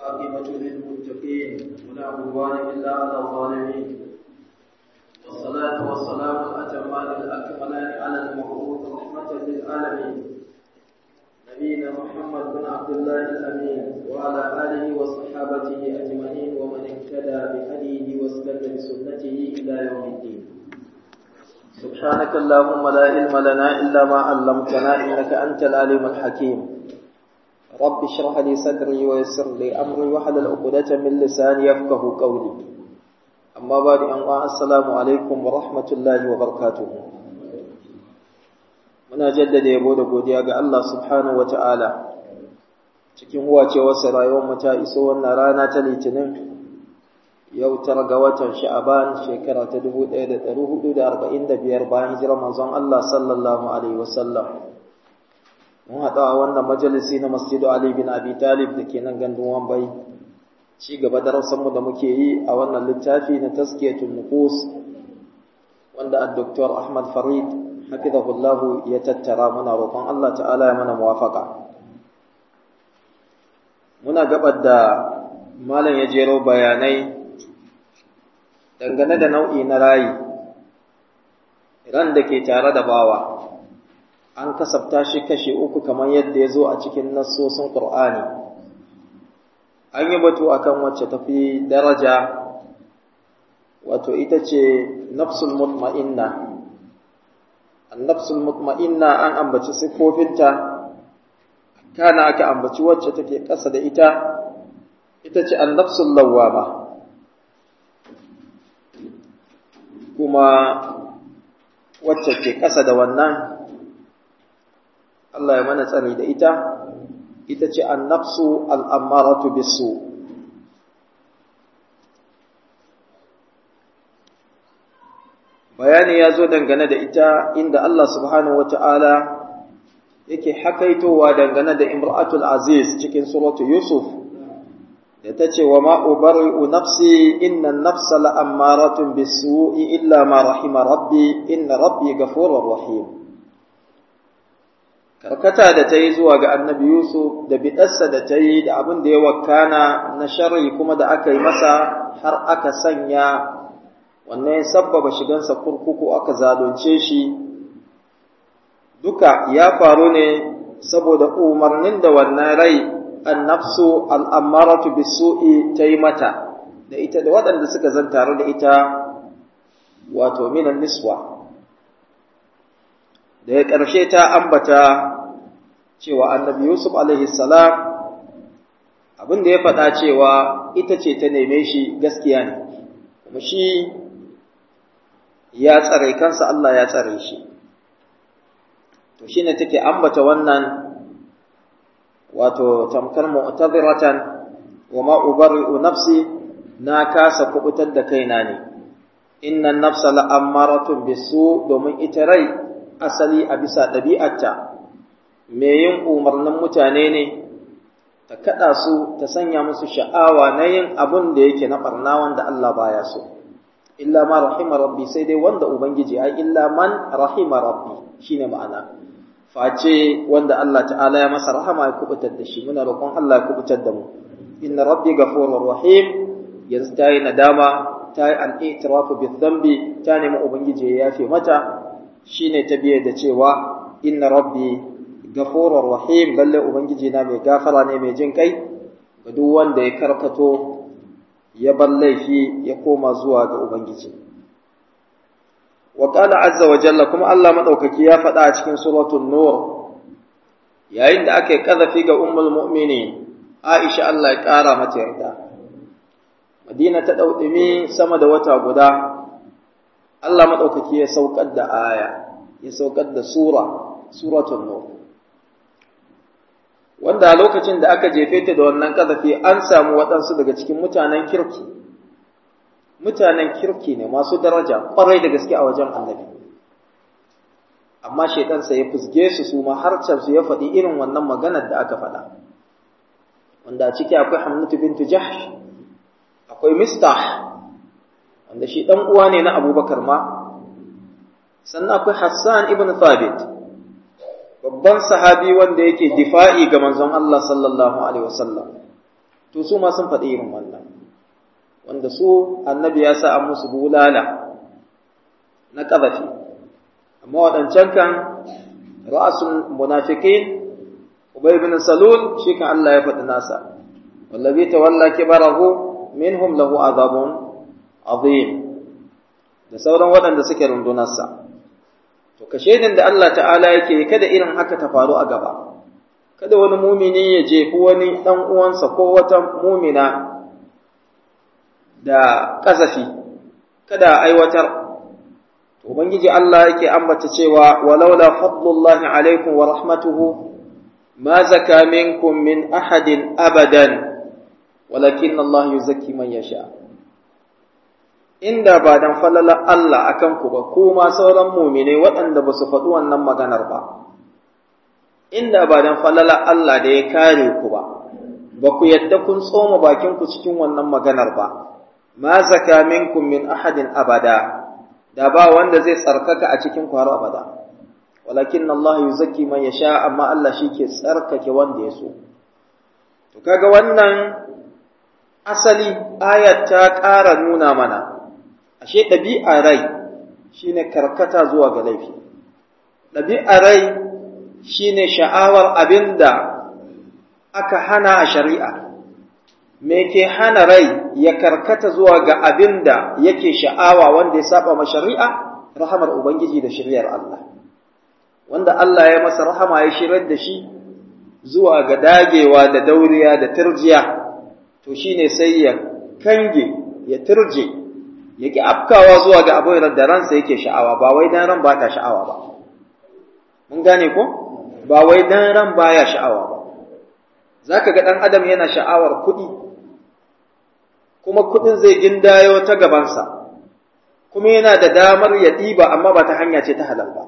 والعاقبة للمتقين ولا عدوان إلا على الظالمين والصلاة والسلام الأتمان الأكملان على المبعوث رحمة للعالمين نبينا محمد بن عبد الله الأمين وعلى آله وصحابته أجمعين ومن اهتدى بهديه واستنى بسنته إلى يوم الدين سبحانك اللهم لا علم لنا إلا ما علمتنا إنك أنت العليم الحكيم رب اشرح لي صدري ويسر لي أمري واحلل عقدة من لساني يفقه قولي أما بعد أن السلام عليكم ورحمة الله وبركاته muna jaddada yabo da godiya ga Allah subhanahu wata'ala cikin huwacewarsa rayuwar ta iso wannan rana ta litinin yau tara ga watan sha'aban shekara ta 1445 bayan hijirar manzon Allah sallallahu alaihi wasallam mun haɗu a wannan majalisi na masjidu Ali bin Abi Talib da ke nan gandun Wambai ci gaba da mu da muke yi a wannan littafi na taskiyatul nufus wanda ad-Dr. Ahmad Farid hafizahullahu ya tattara muna roƙon Allah ta'ala ya mana muwafaka muna gabar da malam ya jero bayanai dangane da nau'i na rayi ran da ke tare da bawa an kasafta shi kashe uku kamar yadda ya zo a cikin nassosin Qur'ani an yi batu akan wacce tafi daraja wato ita ce nafsul mutma'inna annafsul mutma'inna an ambaci siffofinta kana aka ambaci wacce take ƙasa da ita ita ce annafsul lawwama kuma wacce ke ƙasa da wannan Allah ya mana tsani da ita ita ce annafsu al'ammaratu bisu bayani ya zo dangane da ita inda Allah subhanahu wata'ala yake hakaitowa dangane da imra'atul aziz cikin suratu yusuf da ta ce wa ma'ubari'u nafsi inna nafsa la'ammaratun bisu'i illa ma rahima rabbi inna rabbi gafurur rahim karkata da ta yi zuwa ga annabi yusuf da biɗarsa da ta yi da abin da ya wakana na sharri kuma da aka yi masa har aka sanya wannan ya sabbaba shigansa kurkuku aka zalunce shi duka ya faru ne saboda umarnin da wannan rai annafsu al'ammaratu bisu'i ta yi mata da ita da waɗanda suka zan tare da ita wato minan niswa da ya ƙarshe ta ambata cewa annabi yusuf alaihi salam abin da ya faɗa cewa ita ce ta neme shi gaskiya ne kuma shi ya tsare kansa Allah ya tsare shi to shine take ambata wannan wato tamkar mu'taziratan wa ma ubarri'u nafsi na kasa kubutar da kaina ne inna nafsa la'ammaratun bisu domin ita rai asali a bisa ɗabi'arta me yin umarnin mutane ne ta kada su ta sanya musu sha'awa na yin abun da yake na barna wanda Allah baya so illa ma rahima rabbi sai dai wanda ubangiji ai illa man rahima rabbi shine ma'ana face wanda Allah ta'ala ya masa rahama ya kubutar da shi muna roƙon Allah ya kubutar da mu inna rabbi ghafurur rahim yanzu ta yi nadama ta yi al-i'tirafu bi dhanbi ta nemi ubangiji ya yafe mata shine ta biye da cewa inna rabbi ghafurur rahim lalle ubangiji na mai gafara ne mai jin kai ga duk wanda ya karkato ya bar laifi ya koma zuwa ga Ubangiji. Wa ƙala azza wa jalla kuma Allah maɗaukaki ya faɗa a cikin suratun Nur, yayin da aka yi ƙazafi ga ummul mu'mini Aisha Allah ya ƙara mata yarda. Madina ta ɗauɗumi sama da wata guda, Allah maɗaukaki ya saukar da aya, ya saukar da sura, suratun Nur. wanda a lokacin da aka jefe ta da wannan ƙazafi an samu waɗansu daga cikin mutanen kirki mutanen kirki ne masu daraja ƙwarai da gaske a wajen annabi amma shaitansa ya fusge su su ma har su ya faɗi irin wannan maganar da aka faɗa wanda a ciki akwai hamnatu bintu jahsh akwai mistah wanda shi ɗan uwa ne na abubakar ma sannan akwai hassan ibn thabit babban sahabi wanda yake difa'i ga manzon Allah sallallahu alaihi wasallam to su ma sun faɗi irin wannan wanda su annabi ya sa an musu bulala na ƙazafi amma waɗancan kan ra'asul munafiqin ubay bin salul shi kan Allah ya faɗi nasa wallazi tawalla kibarahu minhum lahu azabun azim da sauran waɗanda suke rundunarsa to ka shaidin da Allah ta'ala yake kada irin haka ta faru a gaba kada wani mumini ya jefi wani ɗan uwansa ko wata mumina da ƙazafi kada aiwatar ubangiji Allah yake ambata cewa walaula fadlullahi alaikum wa rahmatuhu ma zaka minkum min ahadin abadan walakin Allah yuzakki man yasha inda ba dan falala Allah akan ku ba kuma sauran mu'mine waɗanda ba su faɗi wannan maganar ba inda ba dan falala Allah da ya kare ku ba ba ku yadda kun tsoma bakin ku cikin wannan maganar ba ma zaka minkum min ahadin abada da ba wanda zai tsarkaka a cikin ku har abada walakin Allah yuzakki man yasha amma Allah ke tsarkake wanda ya so to kaga wannan asali ayat ta ƙara nuna mana ashe ɗabi'a rai shine karkata zuwa ga laifi ɗabi'a rai shine sha'awar abinda aka hana a shari'a me ke hana rai ya karkata zuwa ga abinda yake sha'awa wanda ya saba ma shari'a rahamar ubangiji da shari'ar Allah wanda Allah ya masa rahama ya shirar da shi zuwa ga dagewa da dauriya da turjiya to shine sai ya kange ya turje ya ki afkawa zuwa ga abin da ransa yake sha'awa ba wai dan ran ba ta sha'awa ba mun gane ko ba wai dan ran baya sha'awa ba zaka ga dan adam yana sha'awar kuɗi kuma kuɗin zai gindayo ta gabansa kuma yana da damar ya ɗiba amma ba ta hanya ce ta halal ba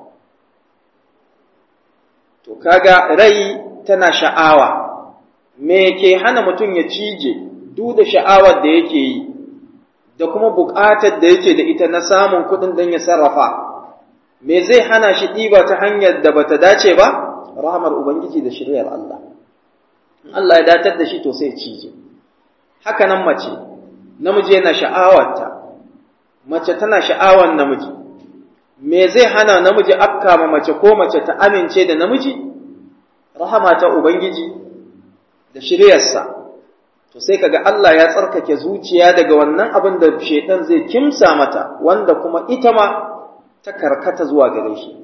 to kaga rai tana sha'awa me ke hana mutum ya cije duk da sha'awar da yake yi da kuma buƙatar da yake da ita na samun kuɗin don ya sarrafa me zai hana shi ɗiba ta hanyar da bata dace ba rahamar ubangiji da shiryar Allah in Allah ya datar da shi to sai cije haka nan mace namiji yana sha'awarta mace tana sha'awar namiji me zai hana namiji afka ma mace ko mace ta amince da namiji rahama ta ubangiji da shiryarsa to sai kaga Allah ya tsarkake zuciya daga wannan abin da shedan zai kimsa mata wanda kuma ita ma ta karkata zuwa gare shi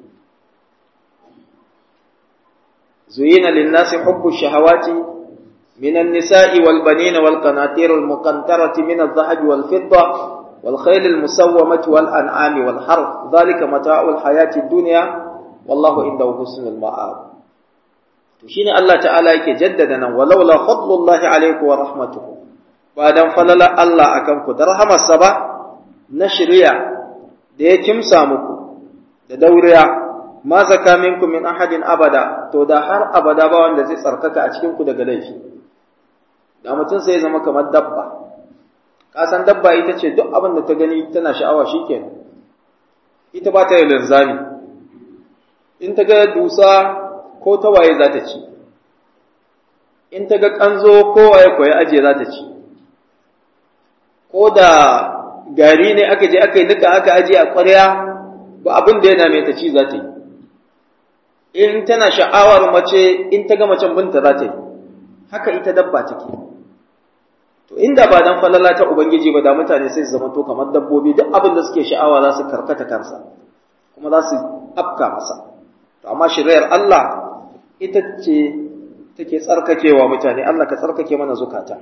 zuyina lin-nasi hubbu shahawati من النساء والبنين والقناطير المقنطرة من الذهب والفضة والخيل المسومة والأنعام والحرث ذلك متاع الحياة الدنيا والله عنده حسن المآب تشين الله تعالى يكي جددنا ولولا فضل الله عليكم ورحمته بعد فلل الله أكمكم درهم السبع نشريا da ya kimsa muku da dauriya ma zaka minkum min ahadin abada to da har abada ba wanda zai tsarkaka a cikin ku daga laifi da mutum sai ya zama kamar dabba ka san dabba ita ce duk abin da ta gani tana sha'awa shikenan ita ba ta yi linzami in ta ga dusa ko ta waye za ta ci in ta ga kanzo ko waye koyi aje za ta ci ko da gari ne aka je aka yi duka aka aje a ƙwarya ba abin da yana mai ta ci za ta yi in tana sha'awar mace in ta ga macen binta za ta yi haka ita dabba take to inda ba dan falala ta ubangiji ba da mutane sai su zama to kamar dabbobi duk abin da suke sha'awa za su karkata kansa kuma za su afka masa to amma shari'ar Allah ita ce take tsarkakewa mutane Allah ka tsarkake mana zukata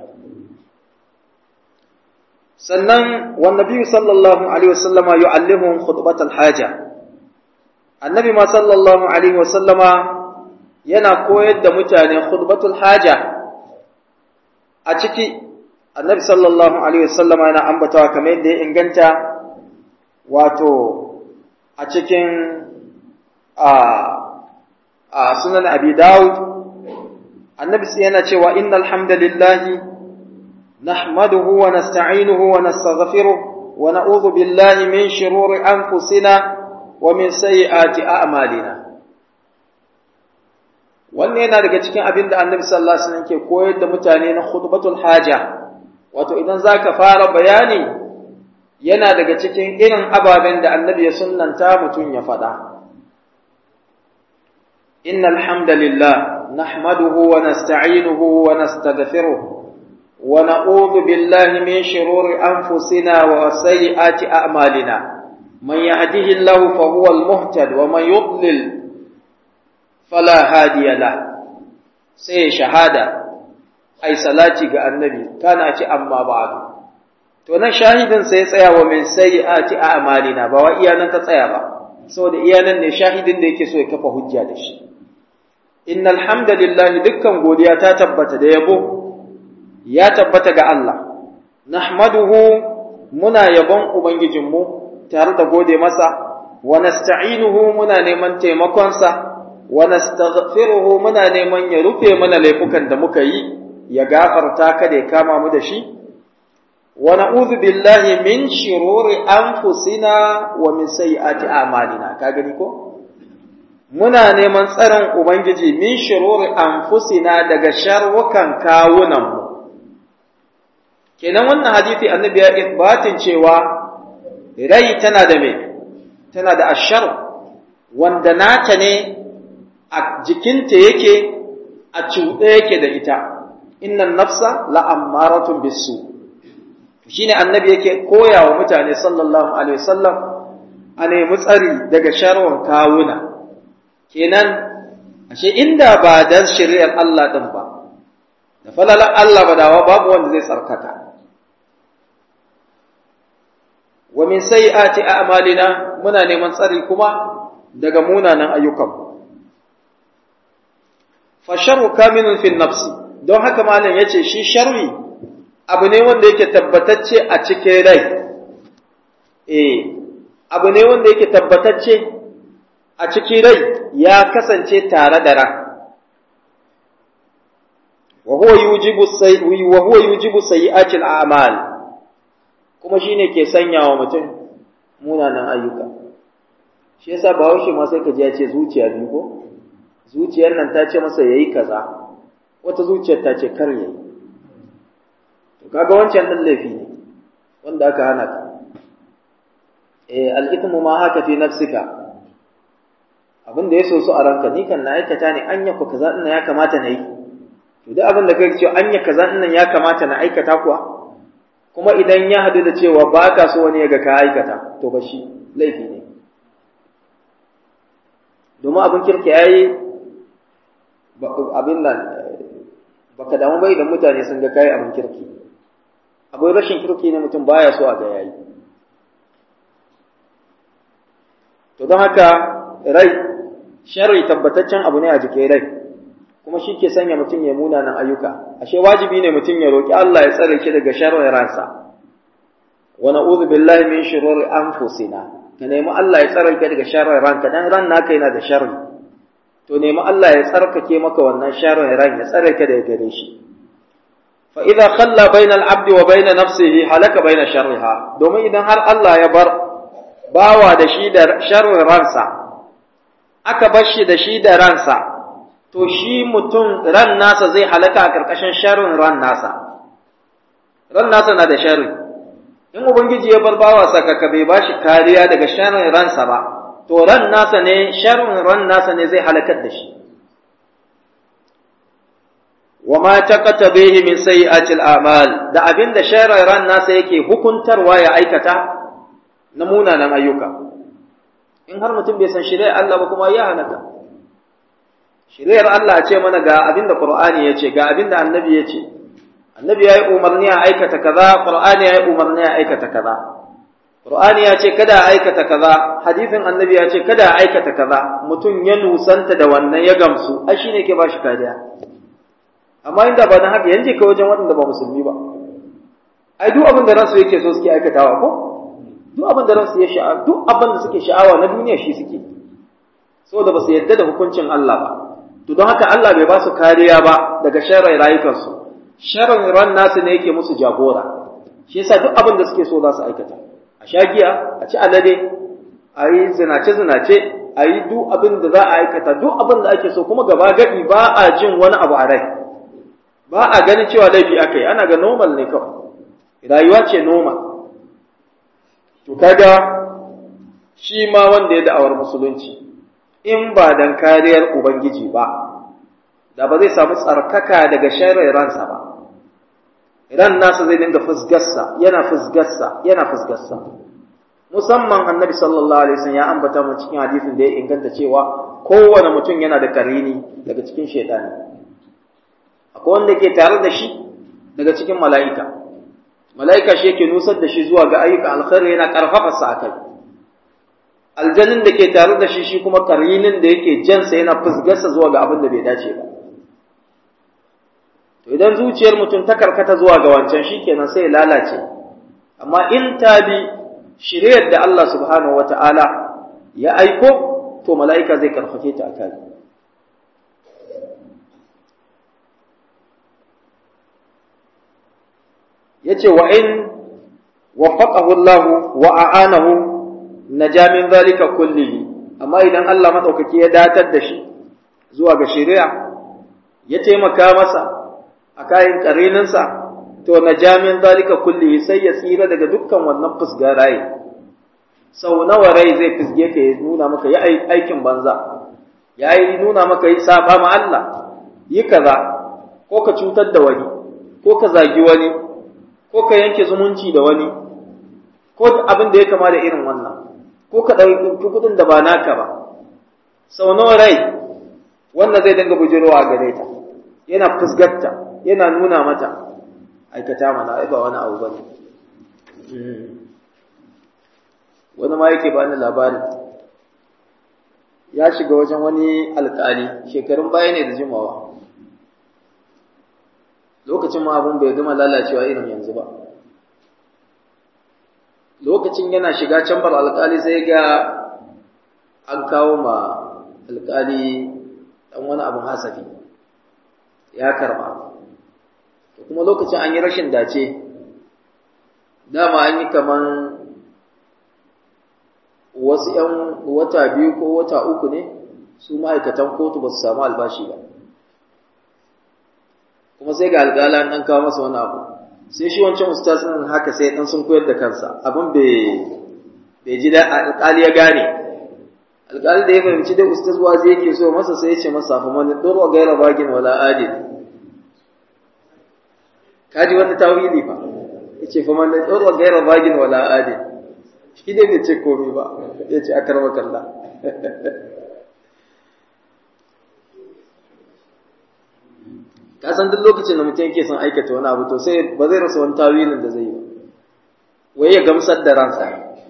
sannan wan nabi sallallahu alaihi wasallama yu'allimuhum khutbatal haja annabi ma sallallahu alaihi wasallama yana koyar da mutane khutbatul haja a ciki annabi sallallahu alaihi wasallama yana ambatawa kamar yadda ya inganta wato a cikin a a sunan abi daud annabi sai yana cewa innal hamdalillahi nahmaduhu wa nasta'inuhu wa nastaghfiruh wa na'udhu billahi min shururi anfusina wa min sayyiati a'malina wannan yana daga cikin abin da annabi sallallahu alaihi wasallam ke koyar da mutane na khutbatul haja wato idan zaka fara bayani yana daga cikin irin ababen da annabi ya sunnanta mutum ya faɗa innal hamdalillah nahmaduhu wa nasta'inuhu wa nastaghfiruh wa na'udhu billahi min shururi anfusina wa sayyiati a'malina man yahdihillahu fa huwal muhtad wa man yudlil fala hadiya la sai shahada ai salati ga annabi kana ci amma ba'du to nan shahidin sai tsaya wa min sayyiati a'malina ba wa iyanan ta tsaya ba saboda iyanan ne shahidin da yake so ya kafa hujja da shi innal hamdalillahi dukkan godiya ta tabbata da yabo ya tabbata ga Allah nahmaduhu muna yabon ubangijinmu tare da gode masa wa nasta'inuhu muna neman taimakonsa wa nastaghfiruhu muna neman ya rufe mana laifukan da muka yi ya gafarta kada ya kama mu da shi wa na'udhu billahi min shururi anfusina wa min sayyiati a'malina ka gani ko muna neman tsaron ubangiji min shururi anfusina daga sharrukan kawunan mu kenan wannan hadisi annabi ya isbatin cewa rai tana da me tana da ashar wanda nata ne a jikinta yake a cuɗe yake da ita innan nafsa la'ammaratun bisu shine annabi yake koya wa mutane sallallahu alaihi wasallam a nemi tsari daga sharwan kawuna kenan ashe inda ba dan shari'ar Allah din ba da falalar Allah ba dawa babu wanda zai tsarkaka wa min sayyiati a'malina muna neman tsari kuma daga munanan ayyukanmu fa sharru kaminun fi nafsi don haka malam yace shi sharri abu ne wanda yake tabbatacce a cikin rai eh abu ne wanda yake tabbatacce a cikin rai ya kasance tare da ran wa huwa yujibu sayyi wa huwa yujibu sayyi'ati al-a'mal kuma shine ke sanya wa mutum munanan ayyuka shi yasa bahaushe ma sai ka ji ya ce zuciya biyu ko zuciyar nan ta ce masa yayi kaza wata zuciyar ta ce kar yayi to kaga wancan din laifi ne wanda aka hana ka eh al-ithmu ma haka fi nafsika abin da ya so su a ranka ni kan na aikata ne anya ko kaza din ya kamata na yi to duk abin da kai ce anya kaza din ya kamata na aikata kuwa kuma idan ya hadu da cewa ba ka so wani ya ga ka aikata to ba shi laifi ne domin abin kirki ya yi abin nan baka damu bai da mutane sun ga kayi abin kirki abin rashin kirki ne mutum baya so a ga yayi to don haka rai sharri tabbataccen abu ne a jikin rai kuma shi ke sanya mutum ya munanan ayyuka ashe wajibi ne mutum ya roki Allah ya tsare shi daga sharrin ransa wa na'udhu billahi min shururi anfusina ka nemi Allah ya tsare ka daga sharrin ranka dan ran naka yana da sharri to nemi Allah ya tsarkake maka wannan sharrin ran ya tsare ka daga gare shi fa idza khalla baina al-abd wa baina nafsihi halaka baina sharriha domin idan har Allah ya bar bawa da shi da sharrin ransa aka bar shi da shi da ransa to shi mutum ran nasa zai halaka a karkashin sharrin ran nasa ran nasa na da sharri in ubangiji ya bar bawa sakaka bai bashi kariya daga sharrin ransa ba to ran nasa ne sharrin ran nasa ne zai halakar da shi wa ma taqata bihi min sayyi'atil a'mal da abinda sharrin ran nasa yake hukuntarwa ya aikata na munanan ayyuka in har mutum bai san shari'ar Allah ba kuma ya halaka shari'ar Allah ce mana ga abinda Qur'ani ya ce ga abinda Annabi ya ce Annabi ya yi umarni a aikata kaza Qur'ani ya yi umarni a aikata kaza Qur'ani ya ce kada a aikata kaza, hadisin annabi ya ce kada a aikata kaza, mutum ya nusanta da wannan ya gamsu, ai shi ne ke ba shi kariya. Amma inda ba na haka yanzu ka wajen waɗanda ba musulmi ba. Ai duk abin da ransu yake so suke aikatawa ko? Duk abin da ransu ya sha'a, duk abin da suke sha'awa na duniya shi suke. Saboda ba su yadda da hukuncin Allah ba. To don haka Allah bai ba su kariya ba daga sharrin rayukansu. Sharrin ran nasu ne yake musu jagora. Shi yasa duk abin da suke so za su aikata. a sha giya a ci alade a yi zinace-zinace a yi duk abin da za a aikata duk abin da ake so kuma gaba gadi ba a jin wani abu a rai ba a ganin cewa laifi aka yi ana ga normal ne kawai rayuwa ce normal to kaga shi ma wanda ya da'awar musulunci in ba dan kariyar ubangiji ba da ba zai samu tsarkaka daga sharrin ransa ba ran nasa zai dinga fusgarsa yana fusgarsa yana fusgarsa musamman annabi sallallahu alaihi wasallam ya ambata mu cikin hadisin da ya inganta cewa kowane mutum yana da karini daga cikin shaytani akwai wanda ke tare da shi daga cikin mala'ika mala'ika shi yake nusar da shi zuwa ga ayyuka alkhairi yana karfafa sa akai aljannin da ke tare da shi shi kuma karinin da yake jansa yana fusgarsa zuwa ga abin da bai dace ba to idan zuciyar mutum ta karkata zuwa ga wancan shikenan sai lalace amma in ta bi shiryar da Allah subhanahu wata'ala ya aiko to mala'ika zai karfafe ta akai yace wa in waffaqahu Allah wa a'anahu naja min zalika kullihi amma idan Allah madaukaki ya datar da shi zuwa ga shari'a ya taimaka masa a kayan ƙarininsa to na jamin zalika kulli sai ya tsira daga dukkan wannan fusga rai sau nawa rai zai fusge ka ya nuna maka ya aikin banza ya yi nuna maka yi saba ma Allah yi kaza ko ka cutar da wani ko ka zagi wani ko ka yanke zumunci da wani ko abin da ya kama da irin wannan ko ka ɗauki kuɗin da ba naka ba sau nawa rai wannan zai dinga bujirowa gare ta yana fusgarta yana nuna mata aikata mana ai ba wani abu bane wani ma yake bani labari ya shiga wajen wani alkali shekarun baya ne da jimawa lokacin ma abun bai gama lalacewa irin yanzu ba lokacin yana shiga cambar alkali sai ga an kawo ma alkali dan wani abun hasafi ya karba kuma lokacin an yi rashin dace dama an yi kaman wasu ‘yan wata biyu ko wata uku ne su ma'aikatan kotu ba su samu albashi ba kuma sai ga alƙala an kawo masa wani abu sai shi wancan ustaz ɗin haka sai ɗan sun koyar da kansa abin bai ji da alƙali ya gane alƙali da ya fahimci dai ustaz wazi yake so masa sai ya ce masa fa man dora gaira bagin wala adil kaji wani tawili fa yace fa man dora gaira bagin wala adil shi dai bai ce komai ba yace akarwa kalla ka san duk lokacin da mutum yake son aikata wani abu to sai ba zai rasa wani tawilin da zai yi ba wai ya gamsar da ransa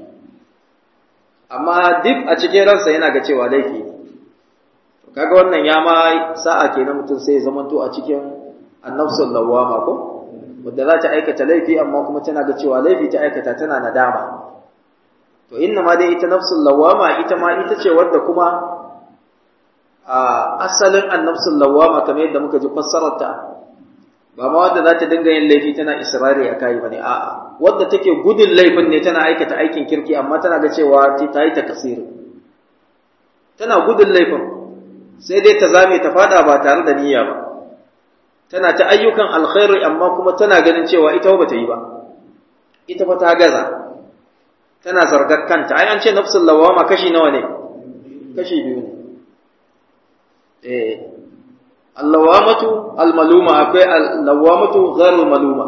amma duk a cikin ransa yana ga cewa laifi ne kaga wannan ya ma sa'a kenan mutum sai ya zamanto a cikin annafsul lawama ko wanda za ta aikata laifi amma kuma tana ga cewa laifi ta aikata tana nadama to inna ma dai ita nafsul lawama ita ma ita ce wadda kuma a asalin annafsul lawama kamar yadda muka ji fassarar ta ba ma wadda za ta dinga yin laifi tana israri a kai bane a'a wadda take gudun laifin ne tana aikata aikin kirki amma tana ga cewa ta yi ta kasiri tana gudun laifin sai dai ta zame ta fada ba tare da niyya ba tana ta ayyukan alkhairi amma kuma tana ganin cewa ita ba ta yi ba ita fa ta gaza tana zargar kanta ai an ce nafsul lawama kashi nawa ne kashi biyu ne eh allawamatu almaluma akwai allawamatu ghairul maluma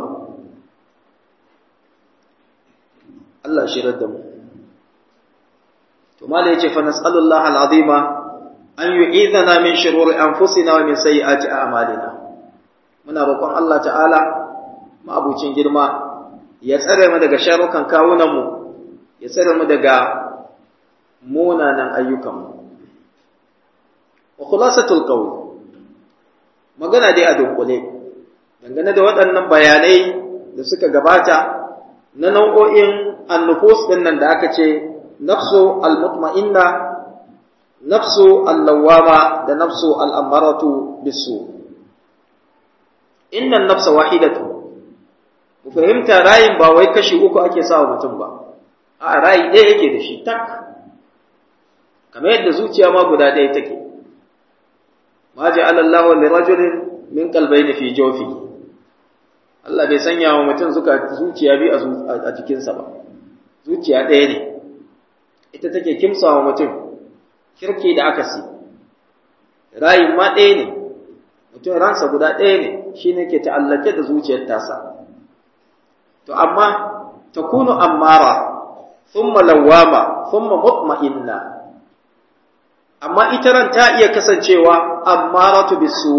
Allah shirar da mu to mala yace fa nas'alullaha alazima an yu'idhana min shururi anfusina wa min sayyiati a'malina muna roƙon Allah ta'ala ma'abucin girma ya tsare mu daga sharukan kawunan mu ya tsare mu daga munanan ayyukan mu wa khulasatul qawl magana dai a dunkule dangane da waɗannan bayanai da suka gabata na nau'o'in annufus ɗin nan da aka ce nafsu al-mutma'inna nafsu al-lawwama da nafsu al-ammaratu bisu inna nafsa wahidatu ku fahimta rayin ba wai kashi uku ake sawa mutum ba a rayi ɗaya yake da shi tak kamar yadda zuciya ma guda ɗaya take ma ja'ala Allahu li rajulin min qalbayni fi jawfi Allah bai sanya wa mutum suka zuciya bi a jikinsa ba zuciya ɗaya ne ita take kimsa wa mutum kirki da akasi rayin ma ɗaya ne mutum ransa guda ɗaya ne shine ke ta'allake da zuciyar tasa to amma takunu ammara thumma lawama thumma mutma'inna amma ita ran ta iya kasancewa ammaratu bisu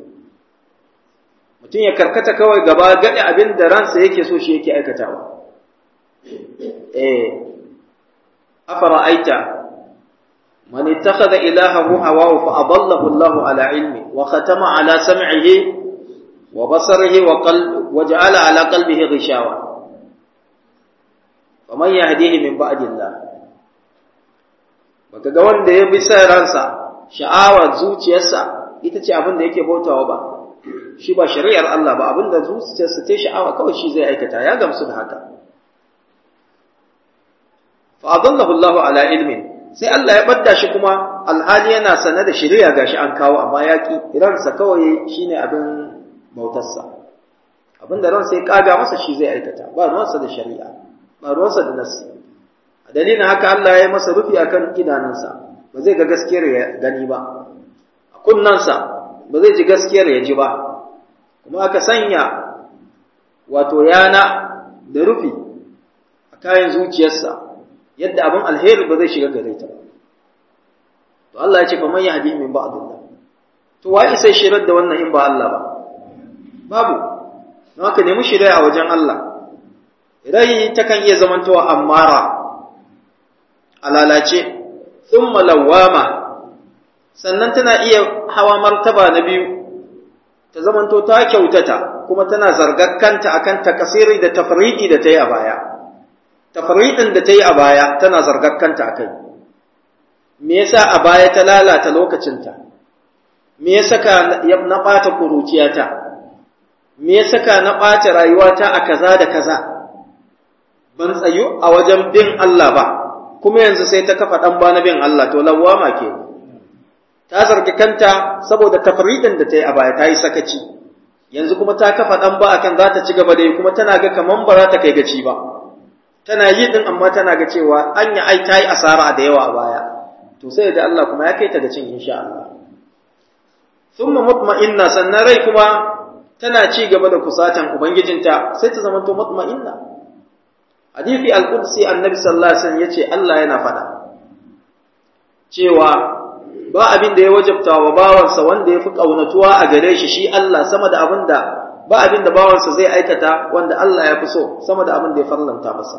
mutum ya karkata kawai gaba gadi abin da ransa yake so shi yake aikatawa eh afara aita man ittakhadha ilahahu hawahu fa adallahu Allahu ala ilmi wa khatama ala sam'ihi wa basarihi wa qalbi wa ja'ala ala qalbihi ghishawa faman yahdihi min ba'dillah baka ga wanda ya bi sa ransa sha'awar zuciyarsa ita ce abin da yake bautawa ba shi ba shari'ar Allah ba abin da zuciyarsa ta sha'awa kawai shi zai aikata ya gamsu da haka fa adallahu Allahu ala ilmin sai Allah ya badda shi kuma alhali yana sane da shari'a gashi an kawo amma ya ki ransa kawai shine abin bautarsa abin da ransa ya kaga masa shi zai aikata ba ruwansa da shari'a ba ruwansa da nassi a dalilin haka Allah ya yi masa rufi akan idanunsa ba zai ga gaskiyar ya gani ba a kunnansa ba zai ji gaskiyar ya ji ba kuma aka sanya wato yana da rufi a kayan zuciyarsa yadda abin alheri ba zai shiga gare ta to Allah ya ce fa man yahdi min ba'dillah to wai sai shirar da wannan in ba Allah ba babu don haka nemi shirya a wajen Allah rai takan iya zamantowa ammara a lalace thumma lawama sannan tana iya hawa martaba na biyu ta zamanto ta kyautata kuma tana zargakkanta akan takasiri da tafriqi da ta yi a baya tafriqin da ta yi a baya tana zargakkanta akai me yasa a baya ta lalata lokacinta me yasa ka na bata kuruciyata me yasa ka na bata rayuwata a kaza da kaza ban tsayu a wajen bin Allah ba kuma yanzu sai ta kafa dan ba na bin Allah to lawama ke ta zargi kanta saboda tafridin da ta yi a baya ta yi sakaci yanzu kuma ta kafa dan ba akan za ta ci gaba da yi kuma tana ga kaman ba za ta kai gaci ba tana yi din amma tana ga cewa anya ai ta yi asara da yawa a baya to sai da Allah kuma ya kai ta ga cin insha Allah thumma mutma'inna sannan rai kuma tana ci gaba da kusatan ubangijinta sai ta zama to mutma'inna hadisi al-qudsi annabi sallallahu alaihi wasallam yace Allah yana faɗa cewa ba abin da ya wajabta wa bawansa wanda ya fi ƙaunatuwa a gare shi shi Allah sama da abin da ba abin da bawansa zai aikata wanda Allah ya fi so sama da abin da ya farlanta masa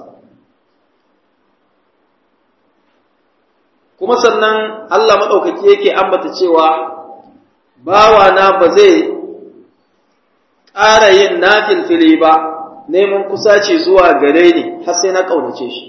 kuma sannan Allah maɗaukaki yake ambata cewa bawana ba zai ƙara yin nafilfili ba neman kusaci zuwa gare ni har sai na ƙaunace shi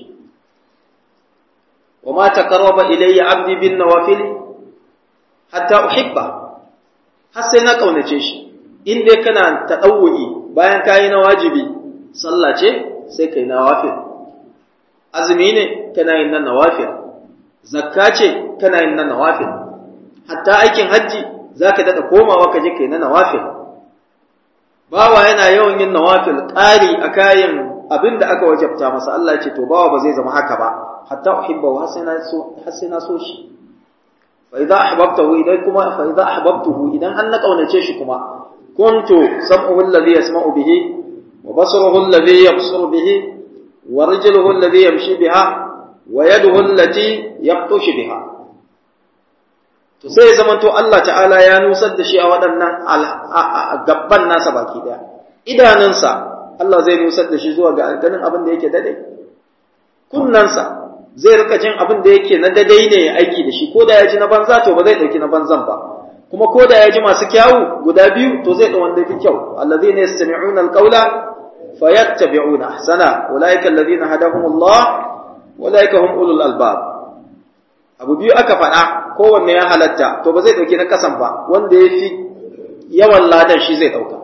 wa ma taqarraba ilayya abdi bin nawafil hatta uhibba har sai na ƙaunace shi in dai kana taɗawu'i bayan kayi na wajibi sallah ce sai kai nawafil azumi ne kana yin na nawafil zakka ce kana yin na nawafil hatta aikin hajji zaka daɗa komawa ka je kai na nawafil bawa yana yawan yin nawafil ƙari a kayan abin da aka wajabta masa Allah ce to bawa ba zai zama haka ba hatta uhibba har sai na so har sai na so shi fa idza ahbabtahu idan kuma fa idza ahbabtuhu idan an na kaunace shi kuma kuntu sam'uhu alladhi yasma'u bihi wa basaruhu alladhi yabsuru bihi wa rijluhu alladhi yamshi biha wa yaduhu allati yaqtushu biha to sai zamanto Allah ta'ala ya nusar da shi a waɗannan gabban nasa baki daya idanunsa Allah zai nusar da shi zuwa ga ganin abin da yake dade kunnansa zai rika jin abin da yake na dadai ne ya aiki da shi ko da ya ji na banza to ba zai dauki na banzan ba kuma ko da ya ji masu kyawu guda biyu to zai da wanda fi kyau allazina yastami'una alqawla fayattabi'una ahsana ulaika allazina hadahumullah ulaika hum ulul albab abu biyu aka faɗa kowanne ya halatta to ba zai dauki na kasan ba wanda ya fi yawan ladan shi zai dauka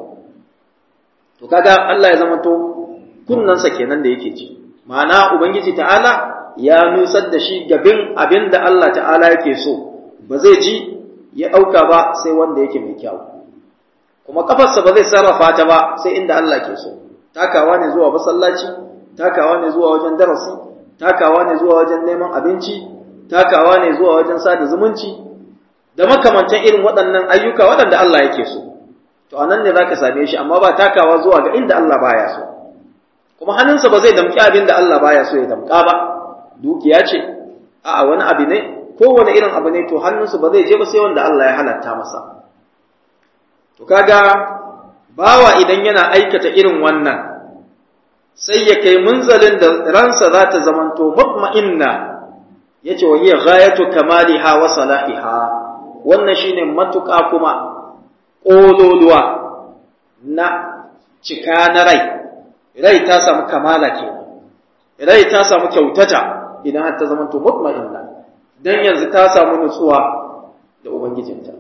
to kaga Allah ya zama to kunnansa kenan da yake ji ma'ana ubangiji ta'ala ya nusar da shi gabin abin da Allah ta'ala yake so ba zai ji ya ɗauka ba sai wanda yake mai kyau kuma kafarsa ba zai sarrafa ta ba sai inda Allah ke so takawa ne zuwa masallaci takawa ne zuwa wajen darasi takawa ne zuwa wajen neman abinci takawa ne zuwa wajen sada zumunci da makamantan irin waɗannan ayyuka waɗanda Allah yake so to anan ne zaka same shi amma ba takawa zuwa ga inda Allah baya so kuma hannunsa ba zai damƙi abin da Allah baya so ya damƙa ba dukiya ce a'a wani abu ne kowane irin abu ne to hannunsa ba zai je ba sai wanda Allah ya halatta masa to kaga bawa idan yana aikata irin wannan sai ya kai munzalin da ransa za ta zamanto mutma'inna yace wa hiya ghayatu kamaliha wa salahiha wannan shine matuƙa kuma ƙololuwa na cika na rai rai ta samu kamala ke rai ta samu kyautata idan har ta zamanto mutma'inna dan yanzu ta samu nutsuwa da ubangijinta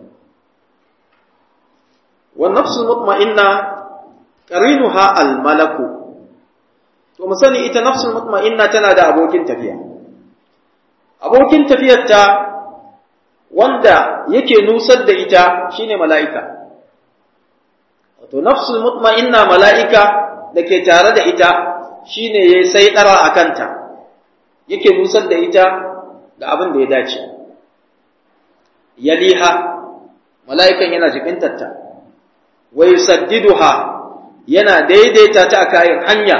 wa nafsul mutma'inna qarinuha al malaku to mu sani ita nafsul mutma'inna tana da abokin tafiya abokin tafiyarta wanda yake nusar da ita shine mala'ika wato nafsul mutma'inna mala'ika da ke tare da ita shine yayi sai dara akanta yake nusar da ita ga abin da ya dace yaliha mala'ikan yana jikintarta wa yusaddiduha yana daidaita ta a kayan hanya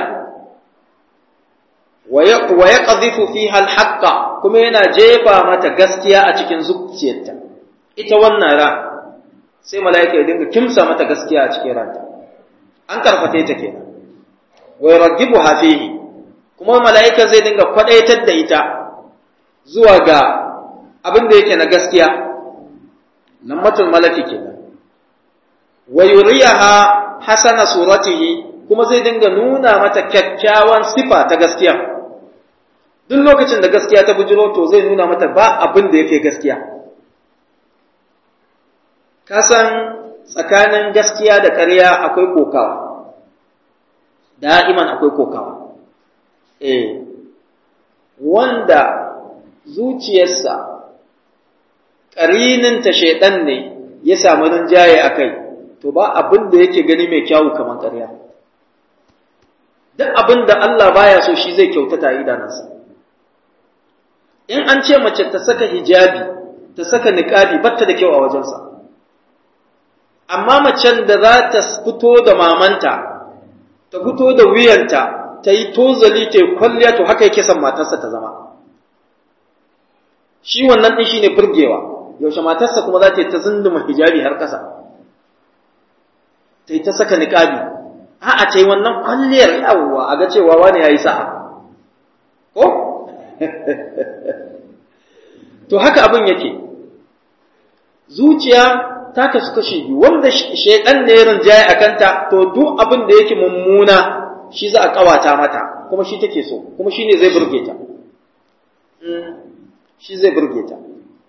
wa yaqdhifu fiha al-haqqa kuma yana jefa mata gaskiya a cikin zuciyarta ita wannan ran sai mala'ika ya dinga kimsa mata gaskiya a cikin ranta an karfate ta kenan wa yuraggibuha fihi kuma mala'ika zai dinga kwadaitar da ita zuwa ga abin da yake na gaskiya lammatul malaki kenan wa yuriyaha hasana suratihi kuma zai dinga nuna mata kyakkyawan sifa ta gaskiya duk lokacin da gaskiya ta bujiro to zai nuna mata ba abin da yake gaskiya kasan tsakanin gaskiya da ƙarya akwai kokawa da'iman akwai kokawa eh wanda zuciyarsa ƙarininta shaiɗan ne ya samu rinjaye a kai to ba abin da yake gani mai kyawu kamar ƙarya duk abin da Allah baya so shi zai kyautata a idanunsa in an ce mace ta saka hijabi ta saka niƙabi batta da kyau a wajensa amma macen da za ta fito da mamanta ta fito da wuyanta ta yi tozali ta yi kwalliya to haka yake son matarsa ta zama shi wannan ɗin shi ne burgewa yaushe matarsa kuma za ta yi ta zunduma hijabi har ƙasa ta yi ta saka niƙabi a'a ta yi wannan kwalliyar yawwa a ga cewa wani ya yi sa'a ko to haka abin yake zuciya ta kasu kashi biyu wanda shaidan ne ya rinjaye a kanta to duk abin da yake mummuna shi za a kawata mata kuma shi take so kuma shi ne zai burge ta shi zai burge ta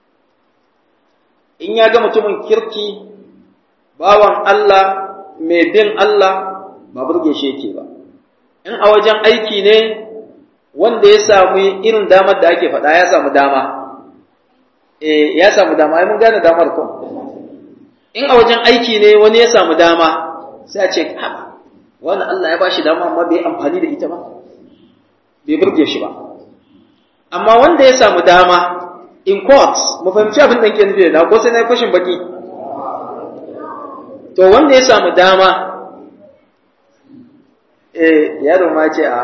in ya ga mutumin kirki bawan Allah mai bin Allah ba burge shi yake ba in a wajen aiki ne wanda ya samu irin damar da ake faɗa ya samu dama eh ya samu dama ai mun gane damar ko in a wajen aiki ne wani ya samu dama sai a ce haba wani Allah ya bashi dama amma bai amfani da ita ba bai burge shi ba amma wanda ya samu dama in court mu fahimci abin da ke nufi da ko sai na yi fashin baki to wanda ya samu dama eh yaro ma ce a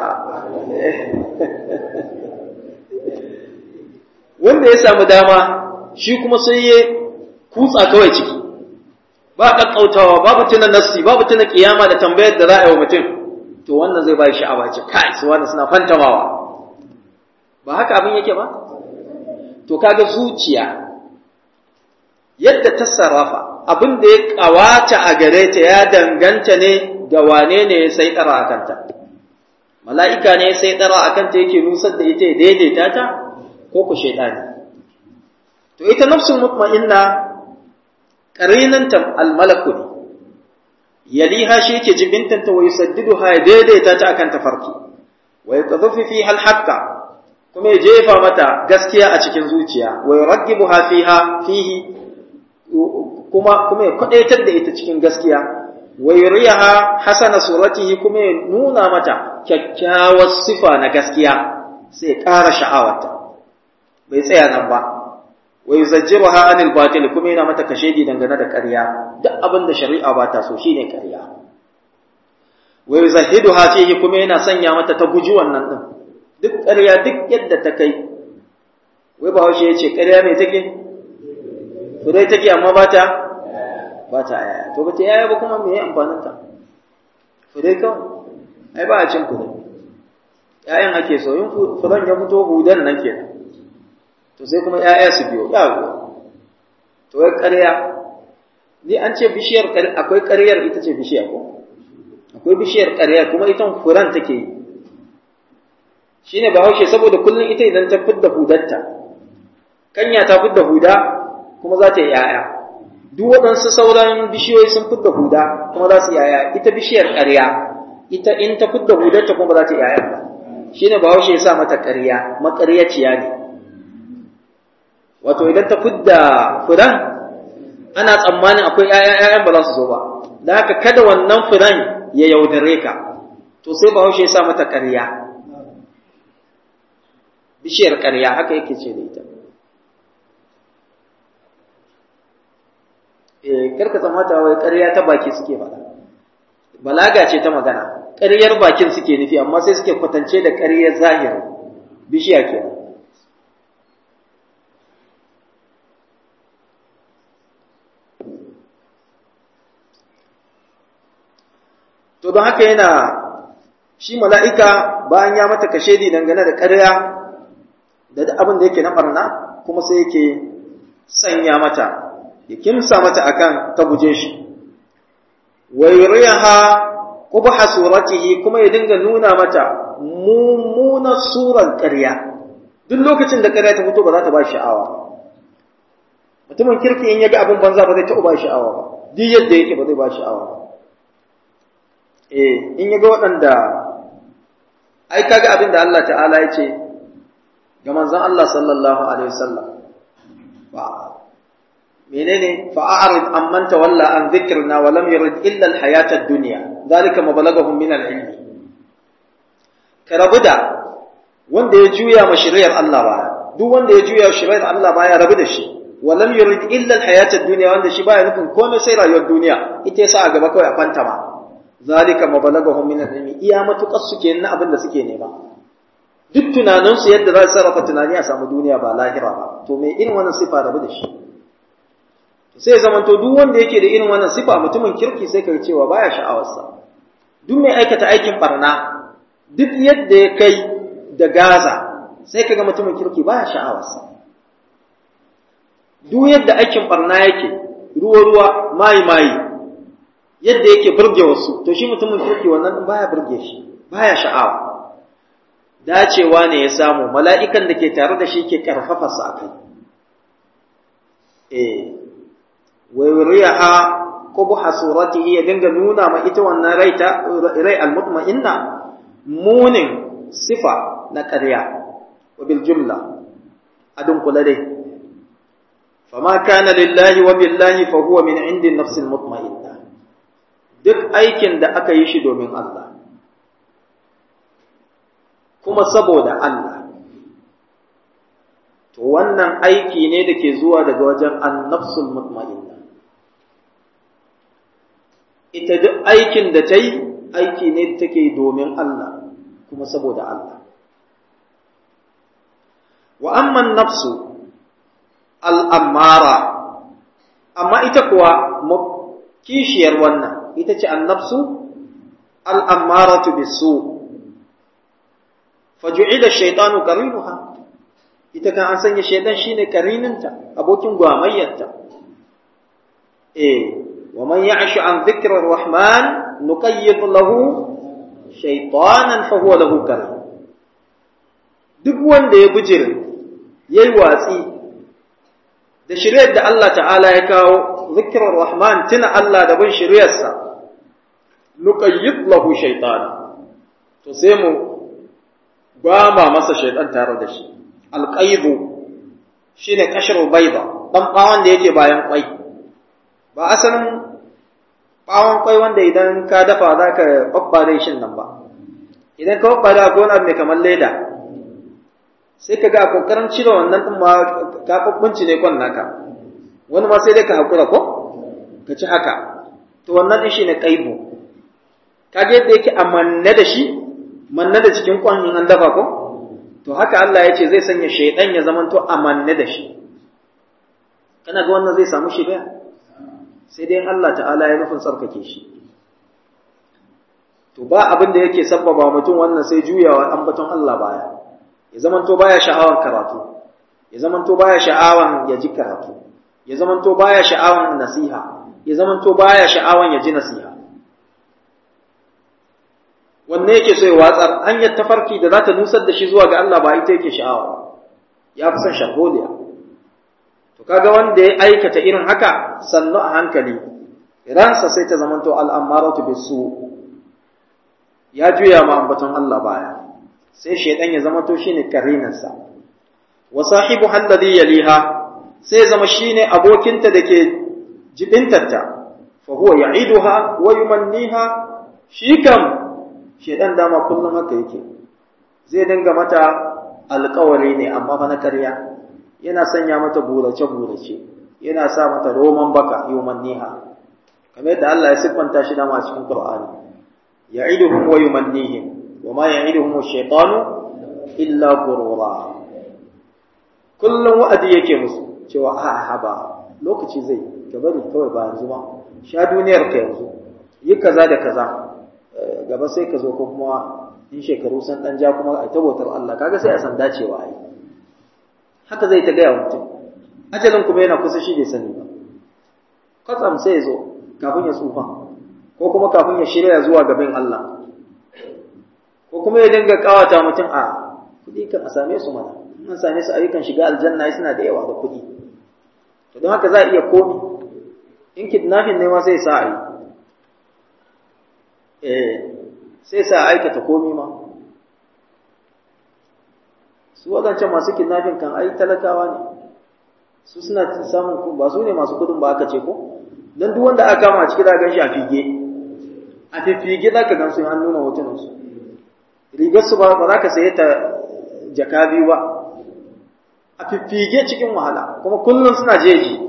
wanda ya samu dama shi kuma sai ya kutsa kawai ciki ba kakkautawa babu tuna nassi babu tuna kiyama da tambayar da za a yi wa mutum to wannan zai bai sha'awa ce kai su wanda suna fantamawa ba haka abin yake ba to kaga zuciya yadda ta sarrafa abin da ya kawata a gare ta ya danganta ne ga wane ne ya sai tsara a kanta mala'ika ne ya sai tsara a kanta yake nusar da ita ya daidaita ta ko ku shaidani to ita nafsul mutma'inna qarinanta almalaku ne yaliha shi yake jibintanta wa yusaddiduha ya daidaita ta akan tafarki wa yaqdhafu fiha alhaqqa kuma ya jefa mata gaskiya a cikin zuciya wa yuraggibuha fiha fihi kuma kuma ya kwadaitar da ita cikin gaskiya wa yuriyaha hasana suratihi kuma ya nuna mata kyakkyawar sifa na gaskiya sai ya ƙara sha'awarta bai tsaya nan ba wa yuzajjiruha anil batil kuma yana mata kashedi dangane da ƙarya duk abin da shari'a ba ta so shine ƙarya wa yuzahiduha fihi kuma yana sanya mata ta guji wannan din duk ƙarya duk yadda ta kai wai ba ya ce ƙarya mai take fure take amma ba ta ba ta yaya to ba ta yaya ba kuma me ya amfanin ta fure kawai ai ba a cin fure ƴaƴan ake so in furen ya fito hudan nan kenan to sai kuma ƴaƴa su biyo yawo to wai ƙarya ni an ce bishiyar akwai ƙaryar ita ce bishiya ko akwai bishiyar ƙarya kuma ita furen take yi shine bahaushe saboda kullum ita idan ta fidda hudarta kanya ta fidda huda kuma za ta yi ‘ya'ya duk waɗansu sauran bishiyoyi sun fidda huda kuma za su yi ‘ya'ya ita bishiyar ƙarya ita in ta fidda hudarta kuma ba za ta yi ‘ya'ya ba shi ne bahaushe ya sa mata ƙarya maƙaryaciya ne wato idan ta fidda furan ana tsammanin akwai ‘ya'ya ‘ya'yan ba za su zo ba da haka kada wannan furan ya yaudare ka to sai bahaushe ya sa mata ƙarya bishiyar ƙarya haka yake ce da ita karka tsammata wai ƙarya ta baki suke faɗa balaga ce ta magana ƙaryar bakin suke nufi amma sai suke kwatance da ƙaryar zahiri bishiya ke to don haka yana shi mala'ika bayan ya mata kashedi dangane da ƙarya da abin da yake na ɓarna kuma sai yake sanya mata ya kimsa mata akan ta guje shi wa yuriha qubha suratihi kuma ya dinga nuna mata mummunar surar ƙarya duk lokacin da ƙarya ta fito ba za ta ba sha'awa mutumin kirki in yaga abin banza ba zai taɓa ba sha'awa ba duk yadda yake ba zai ba sha'awa ba eh in yaga waɗanda ai kaga abin da Allah ta'ala ya ce ga manzon Allah sallallahu alaihi wasallam ba menene fa'arid amman tawalla an dhikrina wa lam yurid illa al-hayata ad-dunya zalika mabalaghum min al-ilm karabu da wanda ya juya ma shari'ar Allah baya duk wanda ya juya shari'ar Allah baya rabu da shi wa lam yurid illa al-hayata ad-dunya wanda shi baya nufin komai sai rayuwar duniya ita yasa a gaba kawai a fantama zalika mabalaghum min al-ilm iya matukar suke na abin da suke nema duk tunaninsu yadda za su sarrafa tunani a samu duniya ba lahira ba to me irin wannan sifa rabu da shi sai ya zamanto duk wanda yake da irin wannan sifa mutumin kirki sai ka cewa baya sha'awarsa duk mai aikata aikin barna duk yadda ya kai da gaza sai ka ga mutumin kirki baya sha'awarsa duk yadda aikin barna yake ruwa ruwa mayi mayi yadda yake burge wasu to shi mutumin kirki wannan baya burge shi baya sha'awa dacewa ne ya samu mala'ikan da ke tare da shi ke karfafa a kai eh wayuriyaha qubha suratihi ya dinga nuna ma ita wannan rai ta rai almutma'inna munin sifa na ƙarya wa bil jumla adun kula dai fama kana lillahi wa billahi fa huwa min indi nafsil mutma'inna duk aikin da aka yi shi domin Allah kuma saboda Allah to wannan aiki ne da ke zuwa daga wajen annafsul mutma'inna ita duk aikin da ta yi aiki ne da take domin Allah kuma saboda Allah wa amman nafsu al'ammara amma ita kuwa kishiyar wannan ita ce annafsu al'ammaratu bisu faju'ida shaitanu qarinuha ita kan an sanya shaitan shine karininta abokin gwamayyarta eh wa man ya'shu an dhikri rahman nuqayyid lahu shaytanan fa huwa lahu karim duk wanda ya bujire yayi watsi da shiryar da Allah ta'ala ya kawo zikirar rahman tuna Allah da bin shiryarsa nuqayyid lahu shaytana to sai mu ba ma masa shaitan tare da shi alqaibu shine kashru bayda dan bawon da yake bayan kwai ba asalin bawon kwai wanda idan ka dafa zaka babbare shin nan ba idan ka babbare ko wani abu mai kamar leda sai ka ga kokarin cire wannan din ma ka kubbunci ne kwan naka wani ma sai dai ka hakura ko ka ci haka to wannan din shine qaibu kage yadda yake amanne da shi manne da cikin kwan in an dafa ko to haka Allah ya ce zai sanya shaydan ya zamanto amanne da shi kana ga wannan zai samu shi daya sai dai Allah ta'ala ya nufin tsarkake shi to ba abin da yake sabbaba mutum wannan sai juyawa ambaton Allah baya ya zamanto baya sha'awan karatu ya zamanto baya sha'awan ya ji karatu ya zamanto baya sha'awan nasiha ya zamanto baya sha'awan ya ji nasiha wanne yake so ya watsar hanyar tafarki da za ta nusar da shi zuwa ga Allah ba ita yake sha'awa ya fi son sharholiya to kaga wanda ya aikata irin haka sannu a hankali ransa sai ta zamanto al'ammaratu bisu ya juya ma ambaton Allah baya sai shaidan ya zamanto shine karinansa wa sahibu alladhi yaliha sai zama shine abokinta dake jibintarta fa huwa ya'iduha wa yumanniha shi kam shedan dama kullum haka yake zai dinga mata alƙawari ne amma fa na karya yana sanya mata burace burace yana sa mata roman baka yumanniha kamar yadda Allah ya siffanta shi dama a cikin Qur'ani ya'iduhum wa yumannihim wa ma ya'iduhum ash-shaytanu illa ghurura kullum wa'adi yake musu cewa a'a ba lokaci zai ka bari kawai ba yanzu ba sha duniyar ka yanzu yi kaza da kaza gaba sai ka zo ko kuma in shekaru san dan ja kuma ai tabbatar Allah kaga sai a san dacewa ai haka zai ta gaya mutum ajalin kuma yana kusa shi bai sani ba kwatsam sai ya zo kafin ya tsufa ko kuma kafin ya shirya zuwa gaban Allah ko kuma ya dinga kawata mutum a kuɗi kan a same su mana an same su ayyukan shiga aljanna suna da yawa da kuɗi to don haka za a iya komi in kidnapping ne ma sai sa a yi eh sai sa aikata komi ma su waɗancan masu kidnapping kan ai talakawa ne su suna samun ba su ne masu kudin ba aka ce ko don duk wanda aka kama a ciki da gan shi a fige a fifige za ka gan su an nuna hotunansu rigar su ba za ka saye ta jaka biyu ba a fiffige cikin wahala kuma kullum suna jeji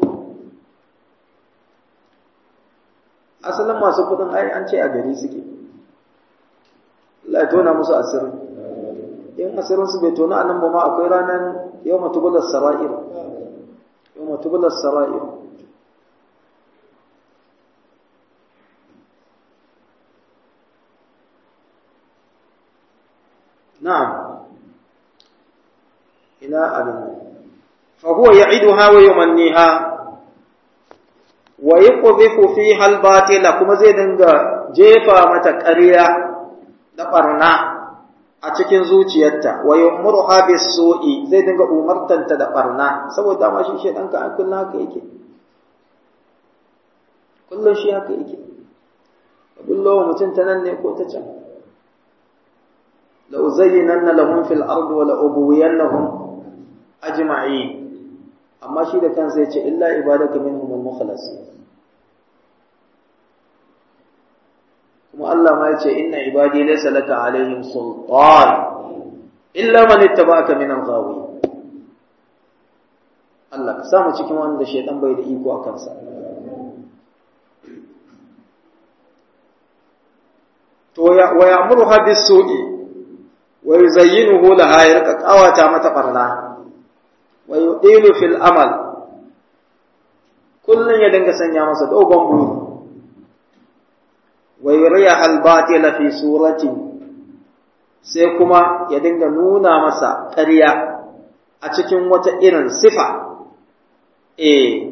asalin masu kudin ai an ce a gari suke Allah ya tona musu asiri in asirin su bai tona anan ba ma akwai ranar yau matubular sara'ir yau matubular sara'ir na'am ina abin fa huwa ya'iduha wa yumanniha wa yuqdhifu fiha al-batila kuma zai dinga jefa mata ƙarya da barna a cikin zuciyarta wa yumruha bis-su'i zai dinga umartanta da barna saboda ma shi shedan ka an kullun haka yake kullun shi haka yake abullo mutum ta nan ne ko ta can la uzayyinanna lahum fil ardi wa la ubwiyannahum ajma'in amma shi da kansa yace illa ibadaka minhum al-mukhlasin kuma Allah ma yace inna ibadi laysa laka alaihim sultan illa man ittaba'aka min al-ghawi Allah ka samu cikin wanda shaytan bai da iko a kansa to ya wa ya'muruha bis-su'i wa yuzayyinuhu laha yarka qawata mata barna wa yudilu fil amal kullun ya dinga sanya masa dogon buri wa yuriya al batila fi surati sai kuma ya dinga nuna masa ƙarya a cikin wata irin sifa eh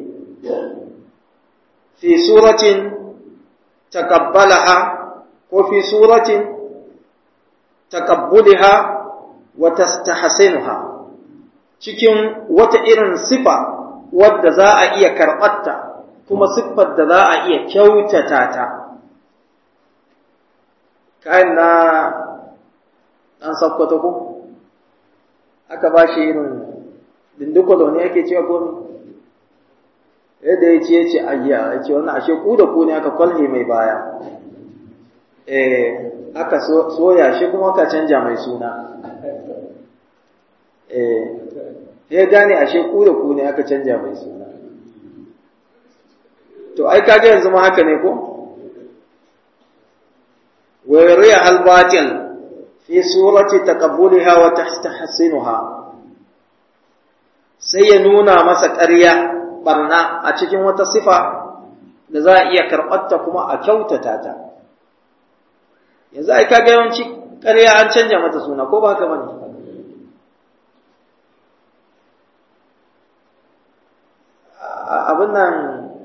fi suratin takabbalaha ko fi suratin takabbuliha wa tastahsinuha cikin wata irin sifa wadda za a iya karɓarta kuma siffar da za a iya kyautata ta kayan na ɗan sakkwata ko aka ba shi irin dindukwalo ne yake cewa ko yadda ya ce ya ce ayya ya ce wannan ashe ku da ku ne aka kwalhe mai baya eh aka soya shi kuma aka canja mai suna eh ya gane ashe ku da ku ne aka canja mai suna to ai kaga yanzu ma haka ne ko wa yuriya al-batil fi surati taqabbuliha wa tahsinuha sai ya nuna masa ƙarya barna a cikin wata sifa da za a iya karɓarta kuma a kyautata ta yanzu ai kaga yawanci ƙarya an canja mata suna ko ba haka bane abin nan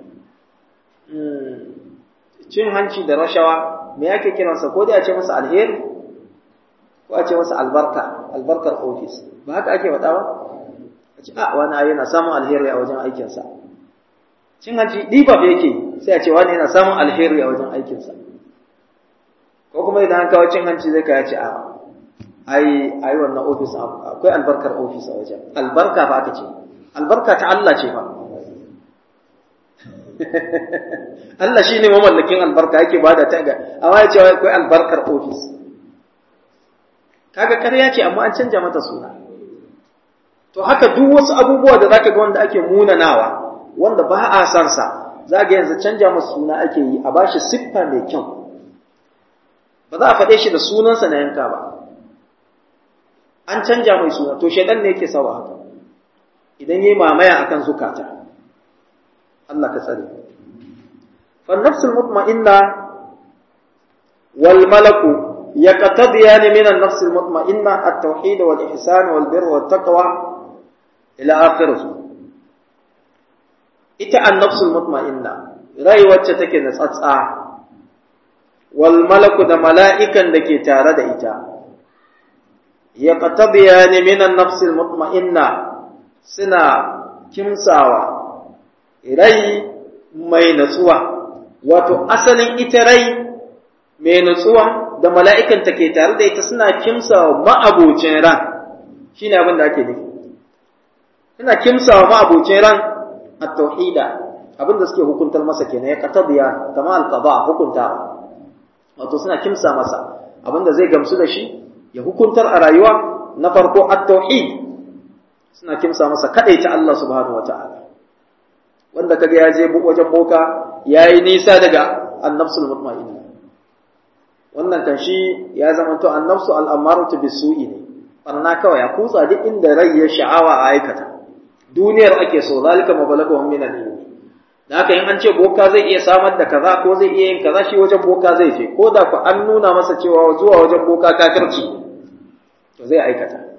cin hanci da rashawa me yake kiransa ko dai a ce masa alheri ko a ce masa albarka albarkar ofis ba haka ake faɗa ba a ce a wani yana samun alheri a wajen aikinsa cin hanci ɗiba yake sai a ce wani yana samun alheri a wajen aikinsa ko kuma idan an kawo cin hanci zai kaya ce a ai ai wannan ofis akwai albarkar ofis a wajen albarka ba aka ce albarka ta Allah ce ba Allah shi ne mamallakin albarka yake ba da taga amma ya ce akwai albarkar ofis kaga ƙarya ce amma an canja mata suna to haka duk wasu abubuwa da zaka ga wanda ake munanawa wanda ba a san sa za ga yanzu canja masa suna ake yi a bashi siffa mai kyau ba za a faɗe shi da sunansa na yanka ba an canja mai suna to shaidan ne yake sawa haka idan yayi mamaya akan zukata Allah ka tsare fa nafsul mutma'inna wal malaku yaqtadiyan min an-nafs al-mutma'inna at-tauhid wal ihsan wal birr wat taqwa ila akhirih ita an-nafs al-mutma'inna rai wacce take da tsatsa wal malaku da mala'ikan da ke tare da ita yaqtadiyan min an-nafs al-mutma'inna suna kimsawa rai mai natsuwa wato asalin ita rai mai natsuwa da mala'ikan ta ke tare da ita suna kimsawa ma'abocin ran shine abin da ake nufi suna kimsawa ma'abocin ran at-tauhida abin da suke hukuntar masa kenan ya qatadiya kama al-qada hukuntawa wato suna kimsa masa abin da zai gamsu da shi ya hukuntar a rayuwa na farko at-tauhid suna kimsa masa kadaita Allah subhanahu wataala wanda kaga ya je wajen boka yayi nisa daga annafsul mutma'inna wannan kan shi ya zama to annafsu al-amaratu bisu'i ne barna kawai ya kutsa duk inda rai ya sha'awa a aikata duniyar ake so zalika mabalagahum min al-ilm da haka in an ce boka zai iya samar da kaza ko zai iya yin kaza shi wajen boka zai je ko da ku an nuna masa cewa zuwa wajen boka kafirci to zai aikata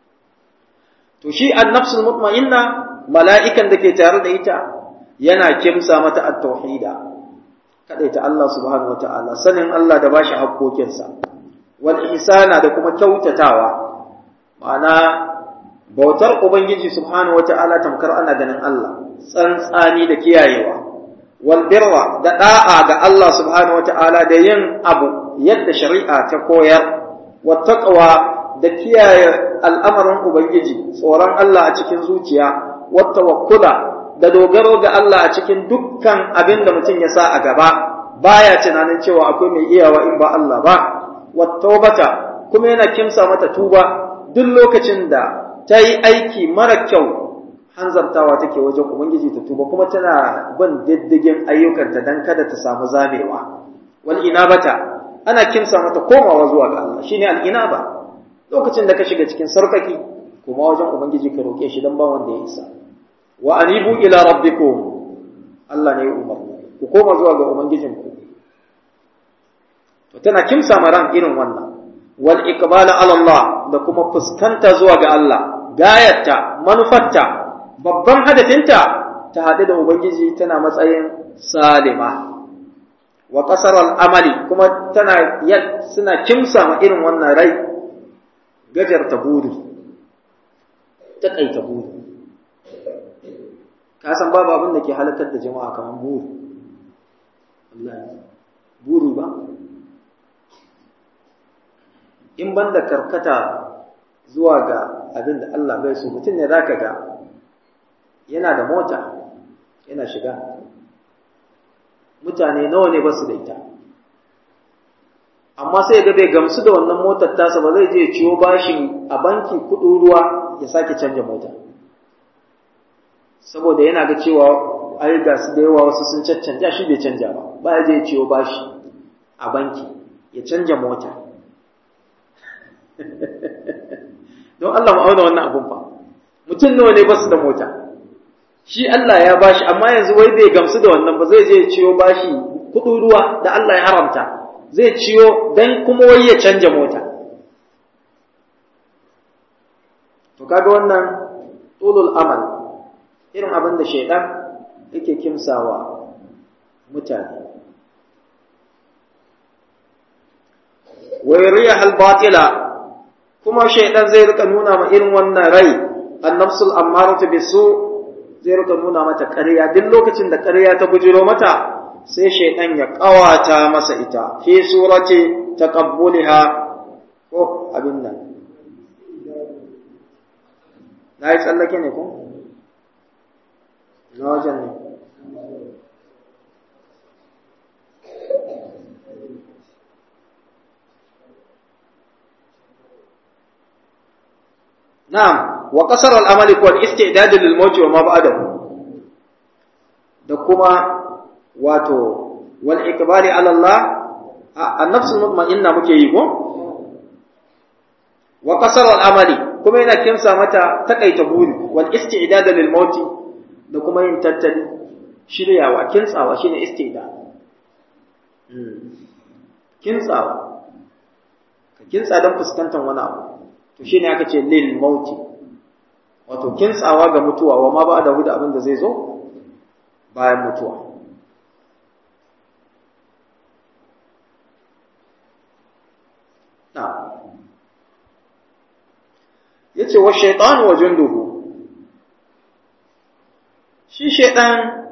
to shi an-nafsul mutma'inna mala'ikan da ke tare da ita yana kimsa mata at-tauhida kadaita Allah subhanahu wata'ala sanin Allah da bashi haƙƙoƙinsa wal ihsana da kuma kyautatawa ma'ana bautar ubangiji subhanahu wata'ala tamkar ana ganin Allah tsantsani da kiyayewa wal birra da da'a ga Allah subhanahu wata'ala da yin abu yadda shari'a ta koyar wat taqwa da kiyaye al'amarin ubangiji tsoron Allah a cikin zuciya wat tawakkula da dogaro ga Allah a cikin dukkan abin da mutum ya sa a gaba baya tunanin cewa akwai mai iyawa in ba Allah ba wattaubata kuma yana kimsa mata tuba duk lokacin da ta yi aiki mara kyau hanzartawa take wajen ubangiji ta tuba kuma tana bin diddigin ayyukanta dan kada ta samu zamewa wal inabata ana kimsa mata komawa zuwa ga Allah shine al inaba lokacin da ka shiga cikin sarkaki kuma wajen ubangiji ka roke shi dan ba wanda ya isa wa anibu ila rabbikum Allah ne ya umarni ku koma zuwa ga ubangijinku to tana kimsa maran irin wannan wal iqbala ala Allah da kuma fuskanta zuwa ga Allah gayarta manufarta babban hadafinta ta haɗu da ubangiji tana matsayin salima wa qasar al amali kuma tana suna kimsa ma irin wannan rai gajarta buri ta kaita buri ka san babu abin da ke halakar da jama'a kamar buru wallahi buru ba in banda karkata zuwa ga abin da Allah bai so mutum ne zaka ga yana da mota yana shiga mutane nawa ne ba su da ita amma sai ga bai gamsu da wannan motar tasa ba zai je ciwo bashin a banki kudin ruwa ya sake canja mota saboda yana ga cewa ai ga su da yawa wasu sun caccanja shi bai canja ba ba ya je ciwo bashi a banki ya canja mota don Allah mu auna wannan abun fa mutum nawa ne ba su da mota shi Allah ya bashi amma yanzu wai bai gamsu da wannan ba zai je ciwo bashi kudin ruwa da Allah ya haramta zai ciyo dan kuma wai ya canja mota to kaga wannan tulul amal irin abin da shaidan yake kimsawa mutane wa yuriyahal batila kuma shaidan zai rika nuna ma irin wannan rai annafsul ammaratu bisu zai rika nuna mata ƙarya duk lokacin da ƙarya ta bujiro mata sai shaidan ya ƙawata masa ita fi surati taqabbuliha ko abin nan na yi tsallake ne ko na wajen ne na'am wa qasar al-amali wal istidad lil maut wa ma ba'dahu da kuma wato wal ikbari ala Allah an-nafs mutma'inna muke yi ko wa qasar al-amali kuma yana kimsa mata takaita buri wal istidad lil maut da kuma yin tattali shiryawa kintsawa shine istidad kintsawa ka kintsa don fuskantar wani abu to shine aka ce lil mauti wato kintsawa ga mutuwa wa ma ba da huda abin da zai zo bayan mutuwa yace wa shaytan wa junduhu shi shaytan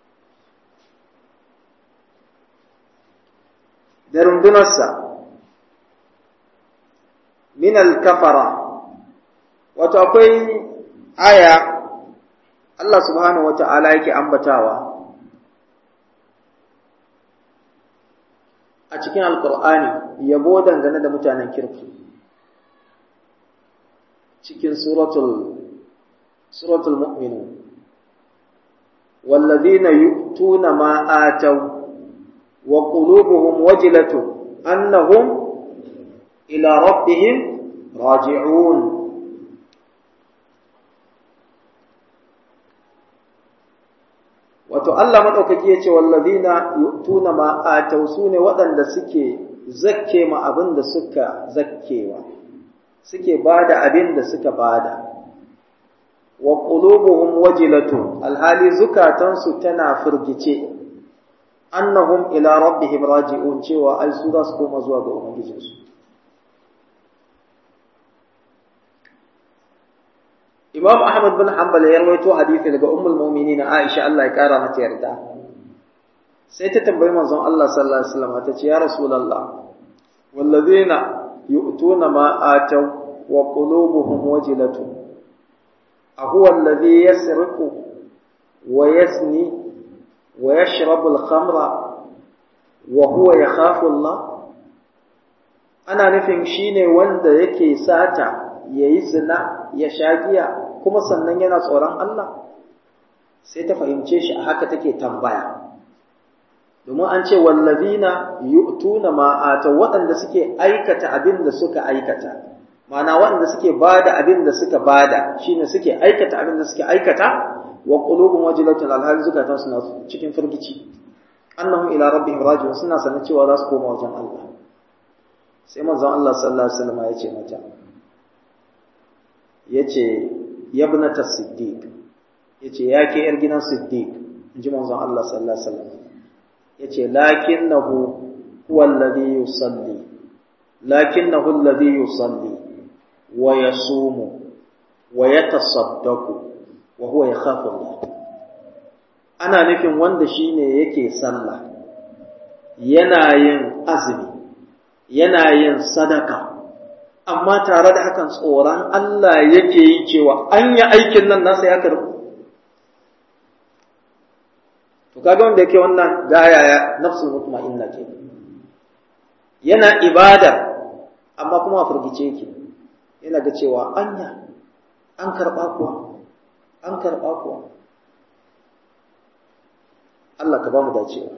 da rundunarsa min al-kafara wato akwai aya Allah subhanahu wata'ala yake ambatawa a cikin alkur'ani yabo dangane da mutanen kirki cikin suratul suratul mu'minun والذين يؤتون ما آتوا وقلوبهم وجلة أنهم إلى ربهم راجعون wato Allah madaukaki yace wallazina yu'tuna ma atau sune waɗanda suke zakke ma abin da suka zakkewa suke bada abin da suka bada wa qulubuhum wajilatu alhali zukatansu tana firgice annahum ila rabbihim raji'un cewa ai su za su koma zuwa ga ubangijinsu Imam Ahmad bin Hanbal ya rawaito hadisi daga Ummul Mu'minin Aisha Allah ya kara mata yarda. Sai ta tambayi manzon Allah sallallahu alaihi wasallam ta ce ya Rasulullah wallazina yu'tuna ma ataw wa qulubuhum wajilatu ahuwa alladhi yasriqu wa yazni wa yashrabu al-khamra wa huwa yakhafu Allah ana nufin shine wanda yake sata yayi zina ya sha giya kuma sannan yana tsoron Allah sai ta fahimce shi a haka take tambaya domin an ce wallazina yu'tuna ma ata waɗanda suke aikata abin da suka aikata ma'ana waɗanda suke bada abin da suka bada shine suke aikata abin da suke aikata wa qulubun wajilatun alhal zukatan suna cikin firgici annahum ila rabbihim raji'un suna sanin cewa za su koma wajen Allah sai manzon Allah sallallahu alaihi wasallam ya ce mata yace yabnata siddiq yace ya ke yar gidan siddiq inji manzon Allah sallallahu alaihi wasallam yace lakinnahu huwa alladhi yusalli lakinnahu alladhi yusalli wa yasumu wa yatasaddaqu wa huwa yakhafu Allah ana nufin wanda shine yake sallah yana yin azumi yana yin sadaka amma tare da hakan tsoron Allah yake yi cewa an yi aikin nan nasa ya karbu to kaga wanda yake wannan gaya ya nafsul mutma'inna ke yana ibada amma kuma a firgice yake yana ga cewa anya an karba kuwa an karba kuwa Allah ka ba mu dacewa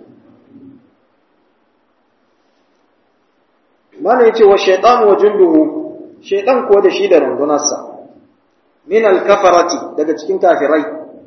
mana yace wa shaytan wa junduhu shaytan ko da shi da rundunarsa min al-kafarati daga cikin kafirai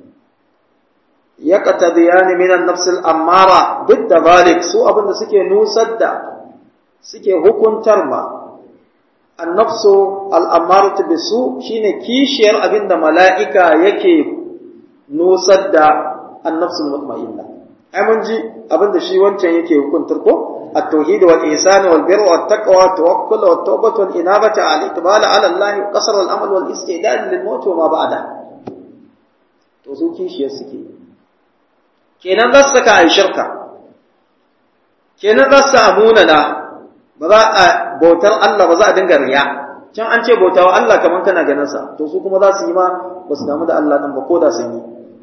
yaqtadiyani min an-nafs al-ammara bidda zalik su abinda suke nusar da suke hukuntar ma an-nafs al-ammara bisu shine kishiyar abinda mala'ika yake nusar da an-nafs al-mutma'inna ai mun ji abinda shi wancan yake hukuntar ko التوحيد والإحسان والبر والتقوى والتوكل والتوبة والإنابة على الإقبال على الله وقصر الأمل والاستعداد للموت وما بعده to su kishiyar suke kenan za su saka a shirka kenan za su amuna na ba za a bautar Allah ba za a dinga riya can an ce bauta wa Allah kamar kana ganin sa to su kuma za su yi ma ba su damu da Allah din ba ko da sun yi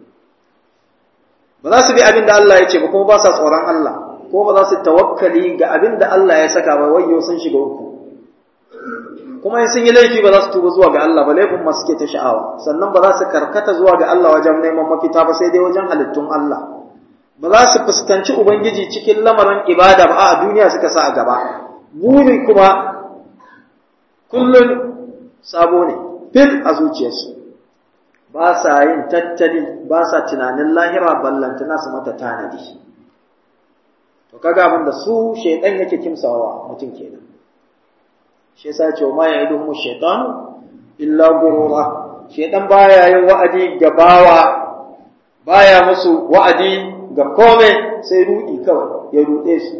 ba za su bi abin da Allah ya ce ba kuma ba sa tsoron Allah ko ba za su tawakkali ga abin da Allah ya saka ba wayyo sun shiga uku kuma in sun yi laifi ba za su tuba zuwa ga Allah ba laifin ma suke ta sha'awa sannan ba za su karkata zuwa ga Allah wajen neman mafita ba sai dai wajen halittun Allah ba za su fuskanci ubangiji cikin lamarin ibada ba a duniya suka sa a gaba buri kuma kullum sabo ne fil a zuciyarsu ba sa yin tattali ba sa tunanin lahira ballantana su mata tanadi to kaga abin da su shaydan yake kimsawa mutum kenan shi yasa ce ma ya idu mu shaytan illa gurura shaydan baya yin wa'adi ga bawa baya musu wa'adi ga kome sai rudi kawai ya rude su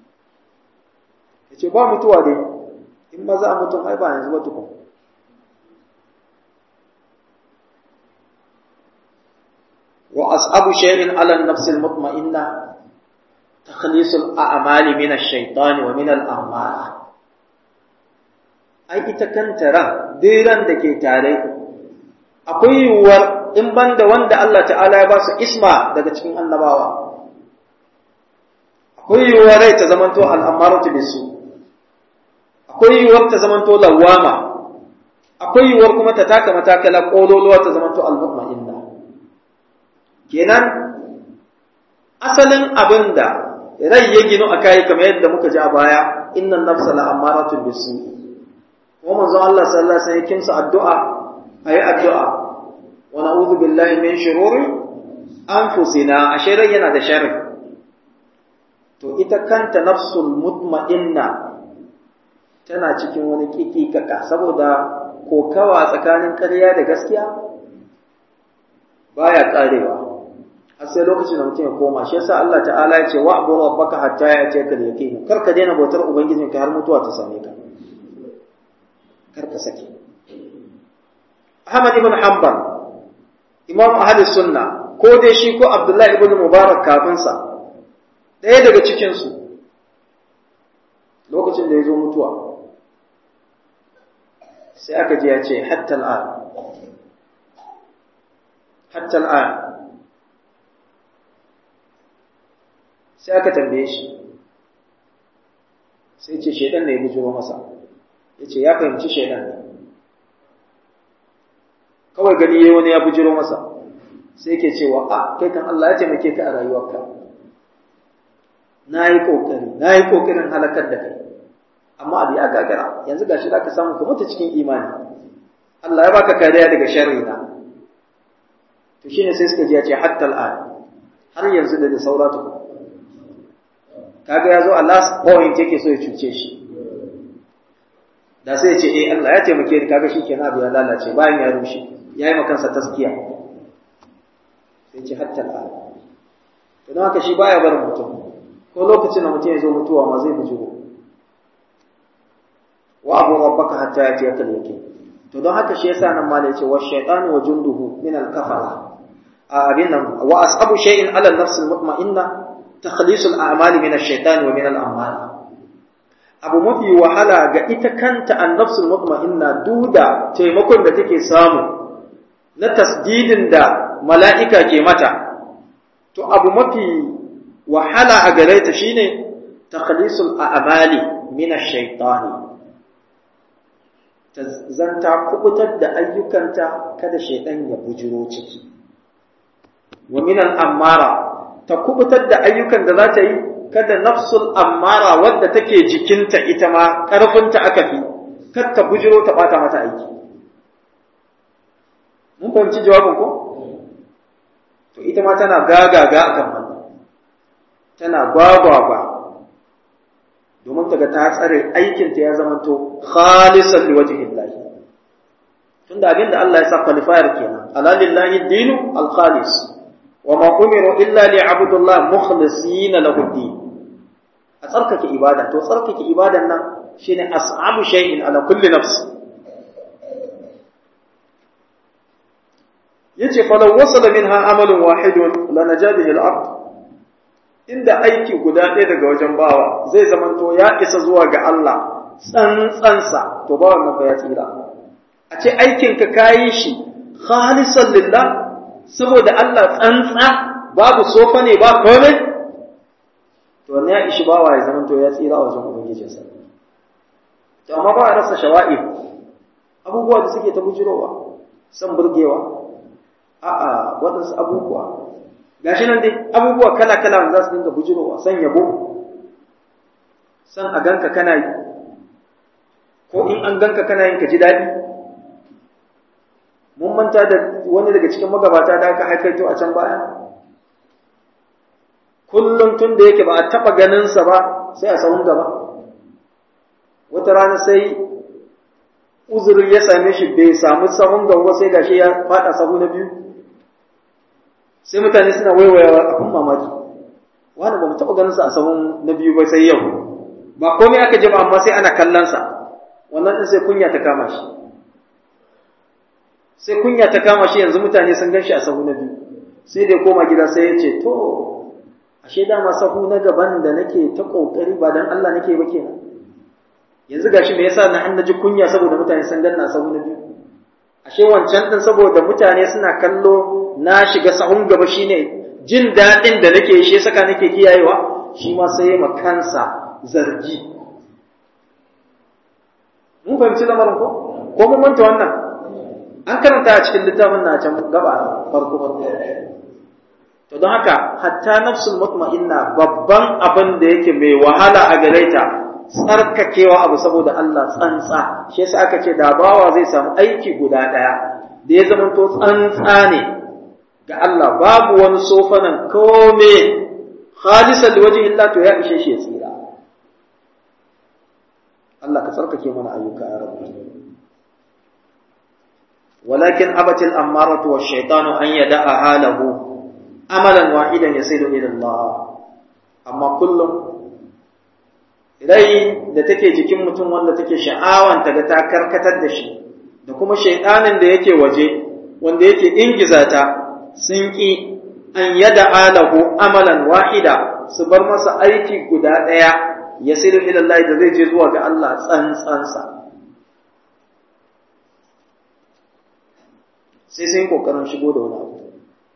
yace ba mutuwa dai in maza a mutum ai ba yanzu ba tukun wa as'abu shay'in ala an-nafs al-mutma'inna تخليص الأعمال من الشيطان ومن الأعمال ai ita kanta ran diran da ke tare akwai yiwuwar in banda wanda Allah ta'ala ya ba su isma daga cikin annabawa akwai yiwuwar rai ta zamanto al'amaratu bisu akwai yiwuwar ta zamanto lawama akwai yiwuwar kuma ta taka matakala kololuwa ta zamanto al-mutma'inna kenan asalin abinda rai ya ginu a kayi kamar yadda muka ji a baya innan nafsa la amaratun bisu kuma manzon Allah sallallahu alaihi wasallam kinsa addu'a ayi addu'a wa na'udhu billahi min shururi anfusina ashe rai yana da sharri to ita kanta nafsul mutma'inna tana cikin wani kikikaka saboda kokawa tsakanin ƙarya da gaskiya baya karewa har sai lokacin da mutum ya koma shi yasa Allah ta'ala ya ce wa abu rabbaka hatta ya ce ka yaqin kar ka daina bautar ubangijin ka har mutuwa ta same ka kar ka sake Ahmad ibn Hanbal Imam Ahli Sunna ko dai shi ko Abdullah ibn Mubarak kafin sa ɗaya daga cikin su lokacin da ya zo mutuwa sai aka je ya ce hatta al'an hatta al'an sai aka tambaye shi sai ce shaidan ne ya bujuro masa ya ce ya fahimci shaidan ne kawai gani yayi wani ya bujuro masa sai yake cewa a kai kan Allah ya taimake ka a rayuwarka na yi kokari na yi kokarin halakar da kai amma abu ya gagara yanzu gashi za ka samu ka mutu cikin imani Allah ya baka kariya daga sharri na to shine sai suka ji ya ce hatta al'an har yanzu da da saura tukun kaga ya zo a last point yake so ya cuce shi da sai ya ce eh Allah ya taimake ni kaga shikenan abu ya lalace bayan ya rushe yayi ma kansa taskiya sai ce hatta al'an to don haka shi baya barin mutum ko lokacin da mutum ya zo mutuwa ma zai bujuro wa abu rabbaka hatta ya tiyaka yake to don haka shi yasa nan ma da yace wa shaytanu wa junduhu min al-kafara a abin nan wa ashabu shay'in ala an-nafs al-mutma'inna تخليص الأعمال من الشيطان ومن الأعمال abu mafi wahala ga ita kanta annafsul mutma'inna duda taimakon da take samu na tasdidin da mala'ika ke mata to abu mafi wahala a gare ta shine takhlisul a'mali min ash-shaytani ta zanta kubutar da ayyukanta kada shaytan ya bujiro ciki wa min al-ammara ta kubutar da ayyukan da za ta yi kada nafsul ammara wadda take jikinta ita ma ƙarfinta aka fi kar ta bujiro ta bata mata aiki mun fahimci jawabin ko to ita ma tana gagaga akan wannan tana gwagwagwa domin ta ga ta tsare aikinta ya zamanto khalisan liwajhillahi tunda abin da Allah ya sa qualifier kenan ala lillahi dinu al-khalis وما أمروا إلا ليعبدوا الله مخلصين له الدين أتركك إبادة تتركك إبادة شين أصعب شيء على كل نفس yace falau wasala minha amalun wahidun lanaja bihi al-ard inda aiki guda ɗaya daga wajen bawa zai zamanto ya isa zuwa ga Allah tsantsansa to ba wannan ba ya tsira a ce aikin ka kayi shi khalisan lillah saboda Allah tsantsa babu sofa ne ba komai to wannan ya ishi bawa ya zamanto ya tsira wajen ubangijinsa to amma ba a rasa shawa'ib abubuwa da suke ta bujirowa san burgewa a'a waɗansu abubuwa gashi nan dai abubuwa kala-kala za su dinga bujirowa san yabo san a ganka kana yi ko in an ganka kana yin ka ji daɗi mun manta da wani daga cikin magabata da aka haifaito a can baya kullum tun da yake ba a taɓa ganinsa ba sai a sahun gaba wata rana sai uzuri ya same shi bai samu sahun gaba sai gashi ya faɗa sahu na biyu sai mutane suna waiwayawa abin mamaki wani ba mu taɓa ganin sa a sahun na biyu ba sai yau ba komai aka ji ba amma sai ana kallon sa wannan din sai kunya ta kama shi sai kunya ta kama shi yanzu mutane sun gan shi a sahu na biyu sai dai koma gida sai ya ce to ashe dama sahu na gaban da nake ta kokari ba dan Allah nake ba kenan yanzu gashi me yasa na an naji kunya saboda mutane sun ganna a sahu na biyu ashe wancan din saboda mutane suna kallo na shiga sahun gaba shine jin daɗin da nake shi saka nake kiyayewa shi ma sai ma kansa zargi mun fahimci lamarin ko ko mun manta wannan an karanta a cikin littafin na can gaba farko farko to don haka hatta nafsul mutma'inna babban abin da yake mai wahala a gare ta tsarkakewa abu saboda Allah tsantsa shi yasa aka ce da bawa zai samu aiki guda ɗaya da ya zama to tsantsa ne ga Allah babu wani sofanan kome khalisan liwajhi illa to ya ishe shi ya tsira Allah ka tsarkake mana ayyuka ya rabbi walakin abatil ammaratu wash-shaytanu an yada'a halahu amalan wahidan yasilu ila Allah amma kullum rai da take jikin mutum wanda take sha'awan ta ga ta karkatar da shi da kuma shaytanin da yake waje wanda yake ingiza ta sun ƙi an yada alahu amalan wahida su bar masa aiki guda ɗaya ya siru ilallahi da zai je zuwa ga Allah tsantsansa sai sun yi ƙoƙarin shigo da wani abu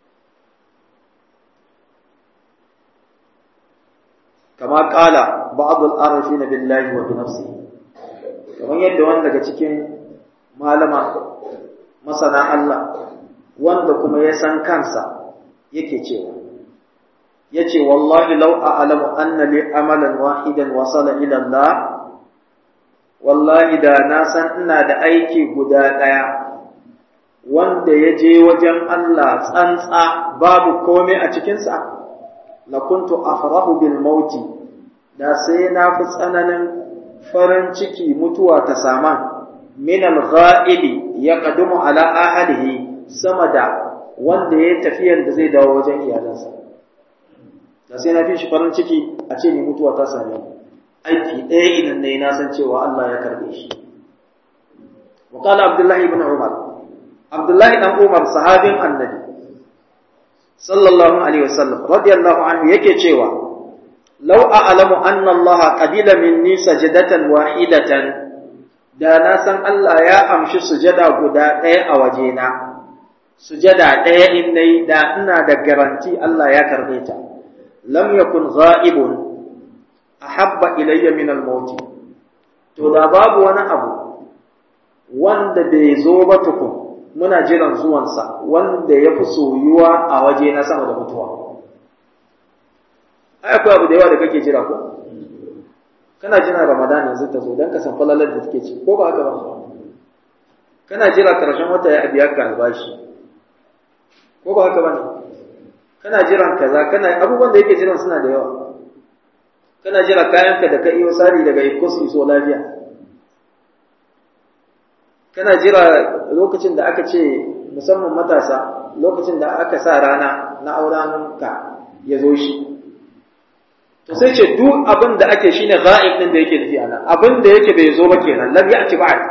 kama ƙala ba'adul arafi na billahi wa bi nafsi kamar yadda wani daga cikin malama masana Allah wanda kuma ya san kansa yake cewa yace wallahi law a'lamu anna li amalan wahidan wasala ila Allah wallahi da na san ina da aiki guda daya wanda ya je wajen Allah tsantsa babu komai a cikinsa la kuntu afrahu bil mauti da sai na fi tsananin farin ciki mutuwa ta sama min al-ghaibi yaqdumu ala ahlihi sama da wanda ya tafiyan da zai dawo wajen iyalansa da sai na fi shi farin ciki a ce ni mutuwa ta same ni aiki ɗaya idan ne na san cewa Allah ya karbe shi wa qala abdullahi ibn umar abdullahi dan umar sahabin annabi sallallahu alaihi wasallam radiyallahu anhu yake cewa law a'lamu anna Allah qabila minni sajadatan wahidatan da na san Allah ya amshi sujada guda ɗaya a wajena sujada ɗaya in nayi da ina da garanti Allah ya karbe ta lam yakun ghaibun ahabba ilayya min al-maut to da babu wani abu wanda bai zo ba tukun muna jiran zuwansa wanda ya fi soyuwa a waje na sama da mutuwa ai akwai abu da yawa da kake jira ko kana jira ramadan yanzu ta zo don ka san falalar da take ci ko ba haka ba kana jira karshen wata ya biya ka albashi ko ba haka ba ne kana jiran kaza kana abubuwan da yake jiran suna da yawa kana jira kayanka da ka iyo sari daga ikos iso lafiya kana jira lokacin da aka ce musamman matasa lokacin da aka sa rana na auren ka ya zo shi to sai ce duk abin da ake shine ghaib din da yake nufi ana abin da yake bai zo ba kenan lam ya'ti ba'd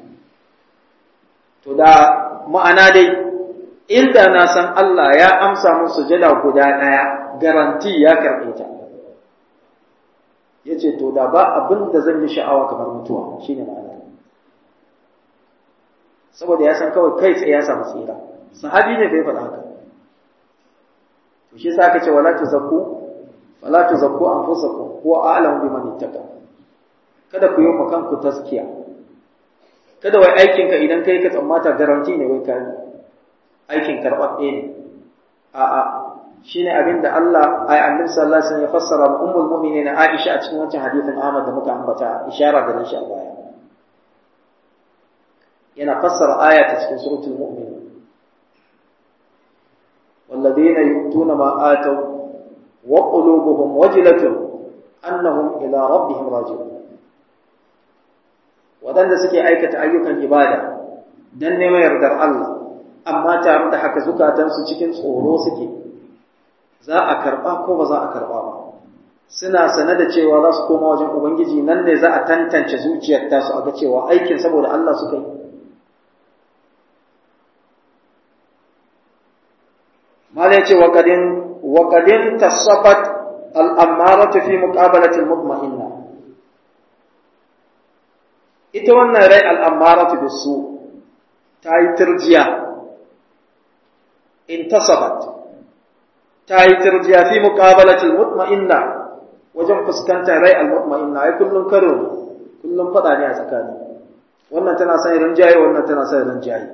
to da ma'ana dai inda na san Allah ya amsa mun sujada guda daya garanti ya karbe ta yace to da ba abin da zan yi sha'awa kamar mutuwa shine ma'ana saboda ya san kawai kai tsaye ya samu tsira sahabi ne bai faɗa haka to shi yasa aka ce wala tuzakku wala tuzakku anfusakum huwa a'lamu biman ittaqa kada ku yi kanku taskiya kada wai aikin ka idan kai ka tsammata garanti ne wai kai aikin karɓaɓɓe ne a'a shine abin da Allah ai annabi sallallahu alaihi wasallam ya fassara ma ummul mu'minin Aisha a cikin wancan hadisin Ahmad da muka ambata ishara da shi a baya yana fassara aya ta cikin suratul mu'min والذين يؤتون ما آتوا وقلوبهم وجلة أنهم إلى ربهم راجعون waɗanda suke aikata ayyukan ibada don neman yardar Allah amma tare da haka zukatansu cikin tsoro suke za a karɓa ko ba za a karɓa ba suna sane da cewa za su koma wajen Ubangiji nan ne za a tantance zuciyar tasu a ga cewa aikin saboda Allah suka yi mala yace wa qadin wa qadin tasafat al amaratu fi muqabalati al mutma'inna ita wannan rai al amaratu bisu ta yi turjiya intasafat ta yi turjiya fi muqabalati al mutma'inna wajen fuskantar rai al mutma'inna ai kullun karo ne kullun fada ne a tsakani wannan tana son rinjaye wannan tana son rinjaye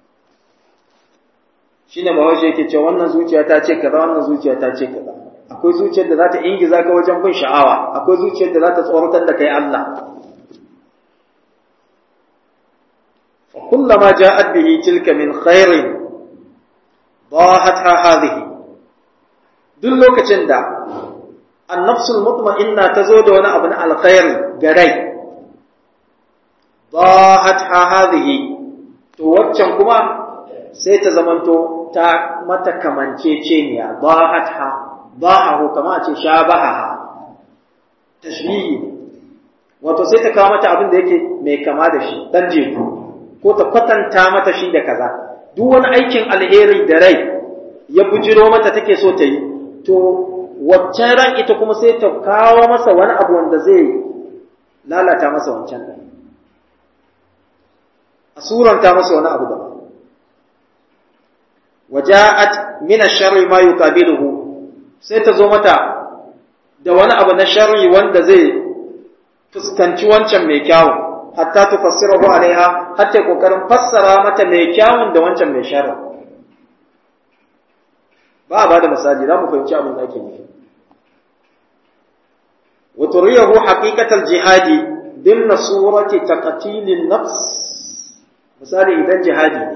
shine bahaushe yake cewa wannan zuciya ta ce kaza wannan zuciya ta ce kaza akwai zuciyar da za ta ingiza ka wajen bin sha'awa akwai zuciyar da za ta tsoratar da kai Allah fa kullama ja'at bihi tilka min khairin dahatha hadhihi duk lokacin da annafsul mutma'inna ta zo da wani abu na alkhairi ga rai dahatha hadhihi to waccan kuma sai ta zamanto ta mata kamanceceniya ba'atha ba'ahu kama a ce shabaha tashbihi wato sai ta kawo mata abin da yake mai kama da shi dan jeku ko ta kwatanta mata shi da kaza duk wani aikin alheri da rai ya bujiro mata take so ta yi to waccan ran ita kuma sai ta kawo masa wani abu wanda zai lalata masa wancan ɗin a suranta masa wani abu daban waja'at min ash-sharri ma yuqabiluhu sai ta zo mata da wani abu na sharri wanda zai fuskanci wancan mai kyawun hatta tufassirahu alaiha hatta kokarin fassara mata mai kyawun da wancan mai sharri ba ba da misali za mu fahimci abin da ake nufi wa turiyahu haqiqatal jihadi dimna surati taqtilin nafs misali idan jihadi ne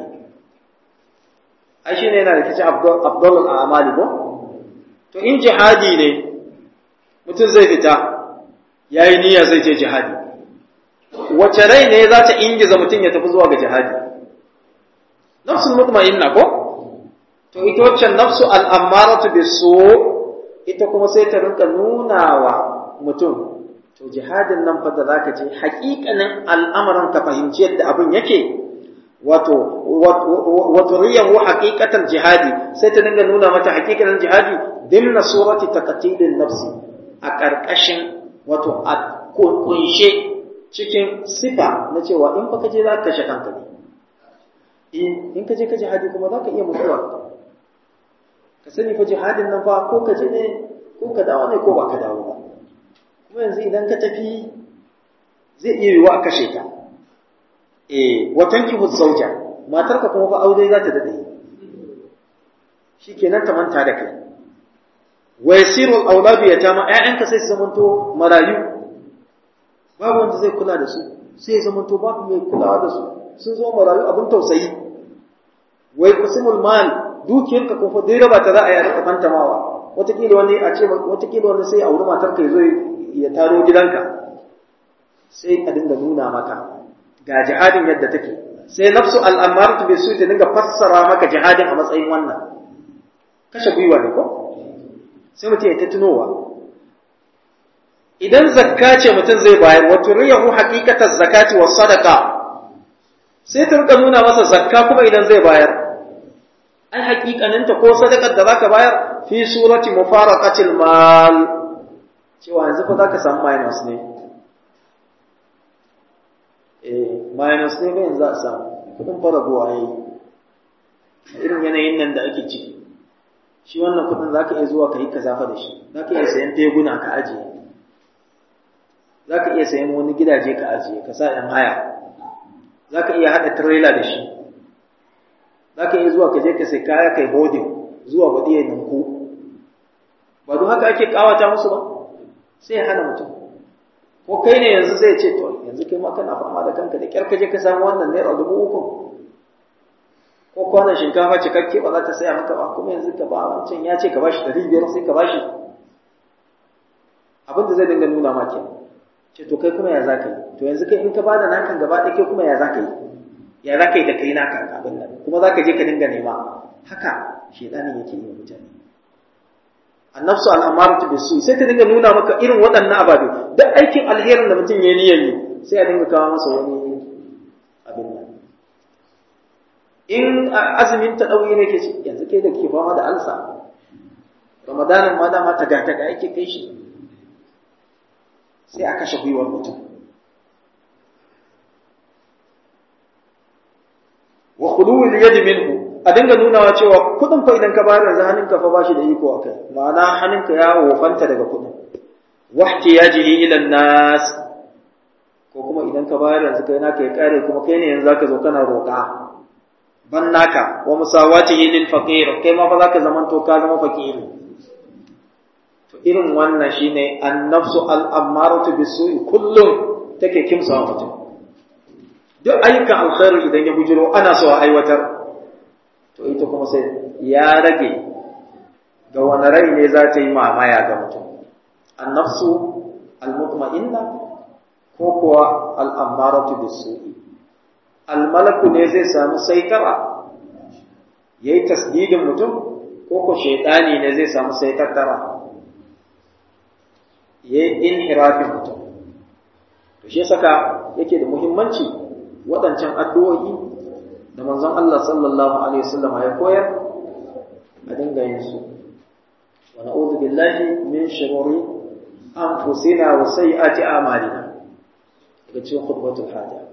ai shine yana da kici abdul a'mali ko to in jihadi ne mutum zai fita yayi niyya zai je jihadi wace rai ne za ta ingiza mutum ya tafi zuwa ga jihadi nafsul mutma'inna ko to ita waccan nafsu al'ammaratu bisu ita kuma sai ta rinka nuna wa mutum to jihadin nan fa da zaka je haƙiƙanin al'amuran ka fahimci yadda abin yake wato wato riyahu haqiqatan jihadi sai ta dinga nuna mata haqiqatan jihadi dimna surati taqtilin nafsi a ƙarƙashin wato a kunshe cikin sifa na cewa in fa kaje za ka kashe kanka ne in ka je ka jihadi kuma za ka iya mutuwa ka sani fa jihadin nan fa ko ka je ne ko ka dawo ne ko ba ka dawo ba kuma yanzu idan ka tafi zai iya yiwuwa a kashe ka eh watan ki zauja matarka kuma fa aure za ta dade shikenan ta manta da kai wa yasirul auladu yatama ƴaƴanka sai su zamanto marayu babu wanda zai kula da su sai zamanto babu mai kulawa da su sun zo marayu abin tausayi wai kusimul mal dukiyarka kuma dai raba ta za a yi a rika fantamawa wataƙila wani a ce wataƙila wani sai a wuri matarka ya zo ya taro gidanka sai a dinga nuna maka ga jihadin yadda take sai nafsu al'amaratu bai su ta dinga fassara maka jihadin a matsayin wannan kashe gwiwa ne ko sai mutum ya ta tunowa idan zakka ce mutum zai bayar wa turiyahu haqiqatar zakati was sadaqa sai ta rika nuna masa zakka kuma idan zai bayar ai haƙiƙaninta ko sadakar da zaka bayar fi surati mufaraqatil mal cewa yanzu fa zaka samu minus ne eh minus ne bayan za a samu kudin fara gowa yayi irin yanayin nan da ake ciki shi wannan kudin zaka iya zuwa kai kaza fa da shi zaka iya sayan teguna ka ajiye zaka iya sayan wani gidaje ka ajiye ka sa yan haya zaka iya hada trailer da shi zaka iya zuwa ka je ka sai kaya kai holding zuwa gudi ya ninku ba don haka ake kawata musu ba sai ya hana mutum ko kai ne yanzu zai ce to yanzu kai ma kana fama da kanka da kyar ka je ka samu wannan naira dubu uku ko kwanan shinkafa cikakke ba za ta saya maka ba kuma yanzu ka ba wancan ya ce ka bashi ɗari biyar sai ka bashi abin da zai dinga nuna ma ke ce to kai kuma ya za ka yi to yanzu kai in ka bada nakan gaba ɗaya kai kuma ya za ka yi ya za ka yi da kai naka abin nan kuma za ka je ka dinga nema haka shedanin yake yi wa mutane annafsu al'amaratu bisu sai ta dinga nuna maka irin waɗannan ababe duk aikin alherin da mutum ya niyyar yi sai a dinga kawo masa wani abin nan in azumin ta ɗauyi ne ke ci yanzu kai da ke fama da alsa ramadanin ma dama ta gata ga ake kai shi sai a kashe gwiwar mutum wa khuluwil yadi minhu a dinga nunawa cewa kudin fa idan ka bayar yanzu hannunka fa bashi da iko akai ma'ana hannunka ya wofanta daga kudin wahti yajihi ila nas ko kuma idan ka bayar yanzu kai naka ya kare kuma kai ne yanzu zaka zo kana roƙa ban naka wa musawatihi lil faqir kai ma fa zaka zaman to ka zama fakiri to irin wannan shine an-nafsu al-ammaratu bis-su'i kullum take kimsa mutum duk ayyukan alkhairi idan ya bujiro ana so a aiwatar to ita kuma sai ya rage ga wani rai ne za ta yi mamaya ga mutum annafsu almutma'inna ko kuwa al'ammaratu bisu'i almalaku ne zai samu saitara yayi tasdidin mutum ko ko shaidani ne zai samu saitattara yayi inhirafin mutum to shi saka yake da muhimmanci waɗancan addu'o'i da manzon Allah sallallahu Alaihi wasallam ya koyar a dinga yin su. Wa na'udhu billahi min shirori an fusina wa sayyi'ati amalina daga cikin khutbatul haja.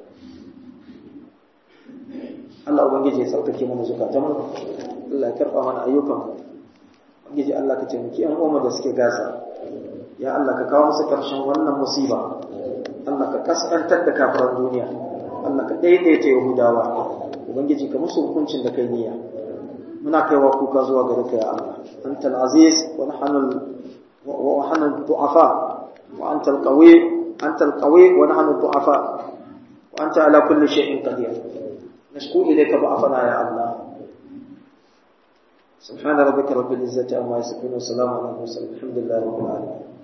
Allah ubangiji ya saukake mana zukatan mu Allah ya karɓa mana ayyukan mu ubangiji Allah ka taimaki yan uwa da suke gasa ya Allah ka kawo musu ƙarshen wannan musiba Allah ka kaskantar da kafiran duniya Allah ka daidaita Yahudawa ubangiji ka musu hukuncin da kai niyya muna kaiwa kuka zuwa gare ka ya Allah antal aziz wa nahnu wa nahnu du'afa wa antal qawi antal qawi wa nahnu du'afa wa anta ala kulli shay'in qadir nashku ilayka ba'afana ya Allah سبحان ربك رب العزة عما يصفون وسلام على المرسلين الحمد لله رب العالمين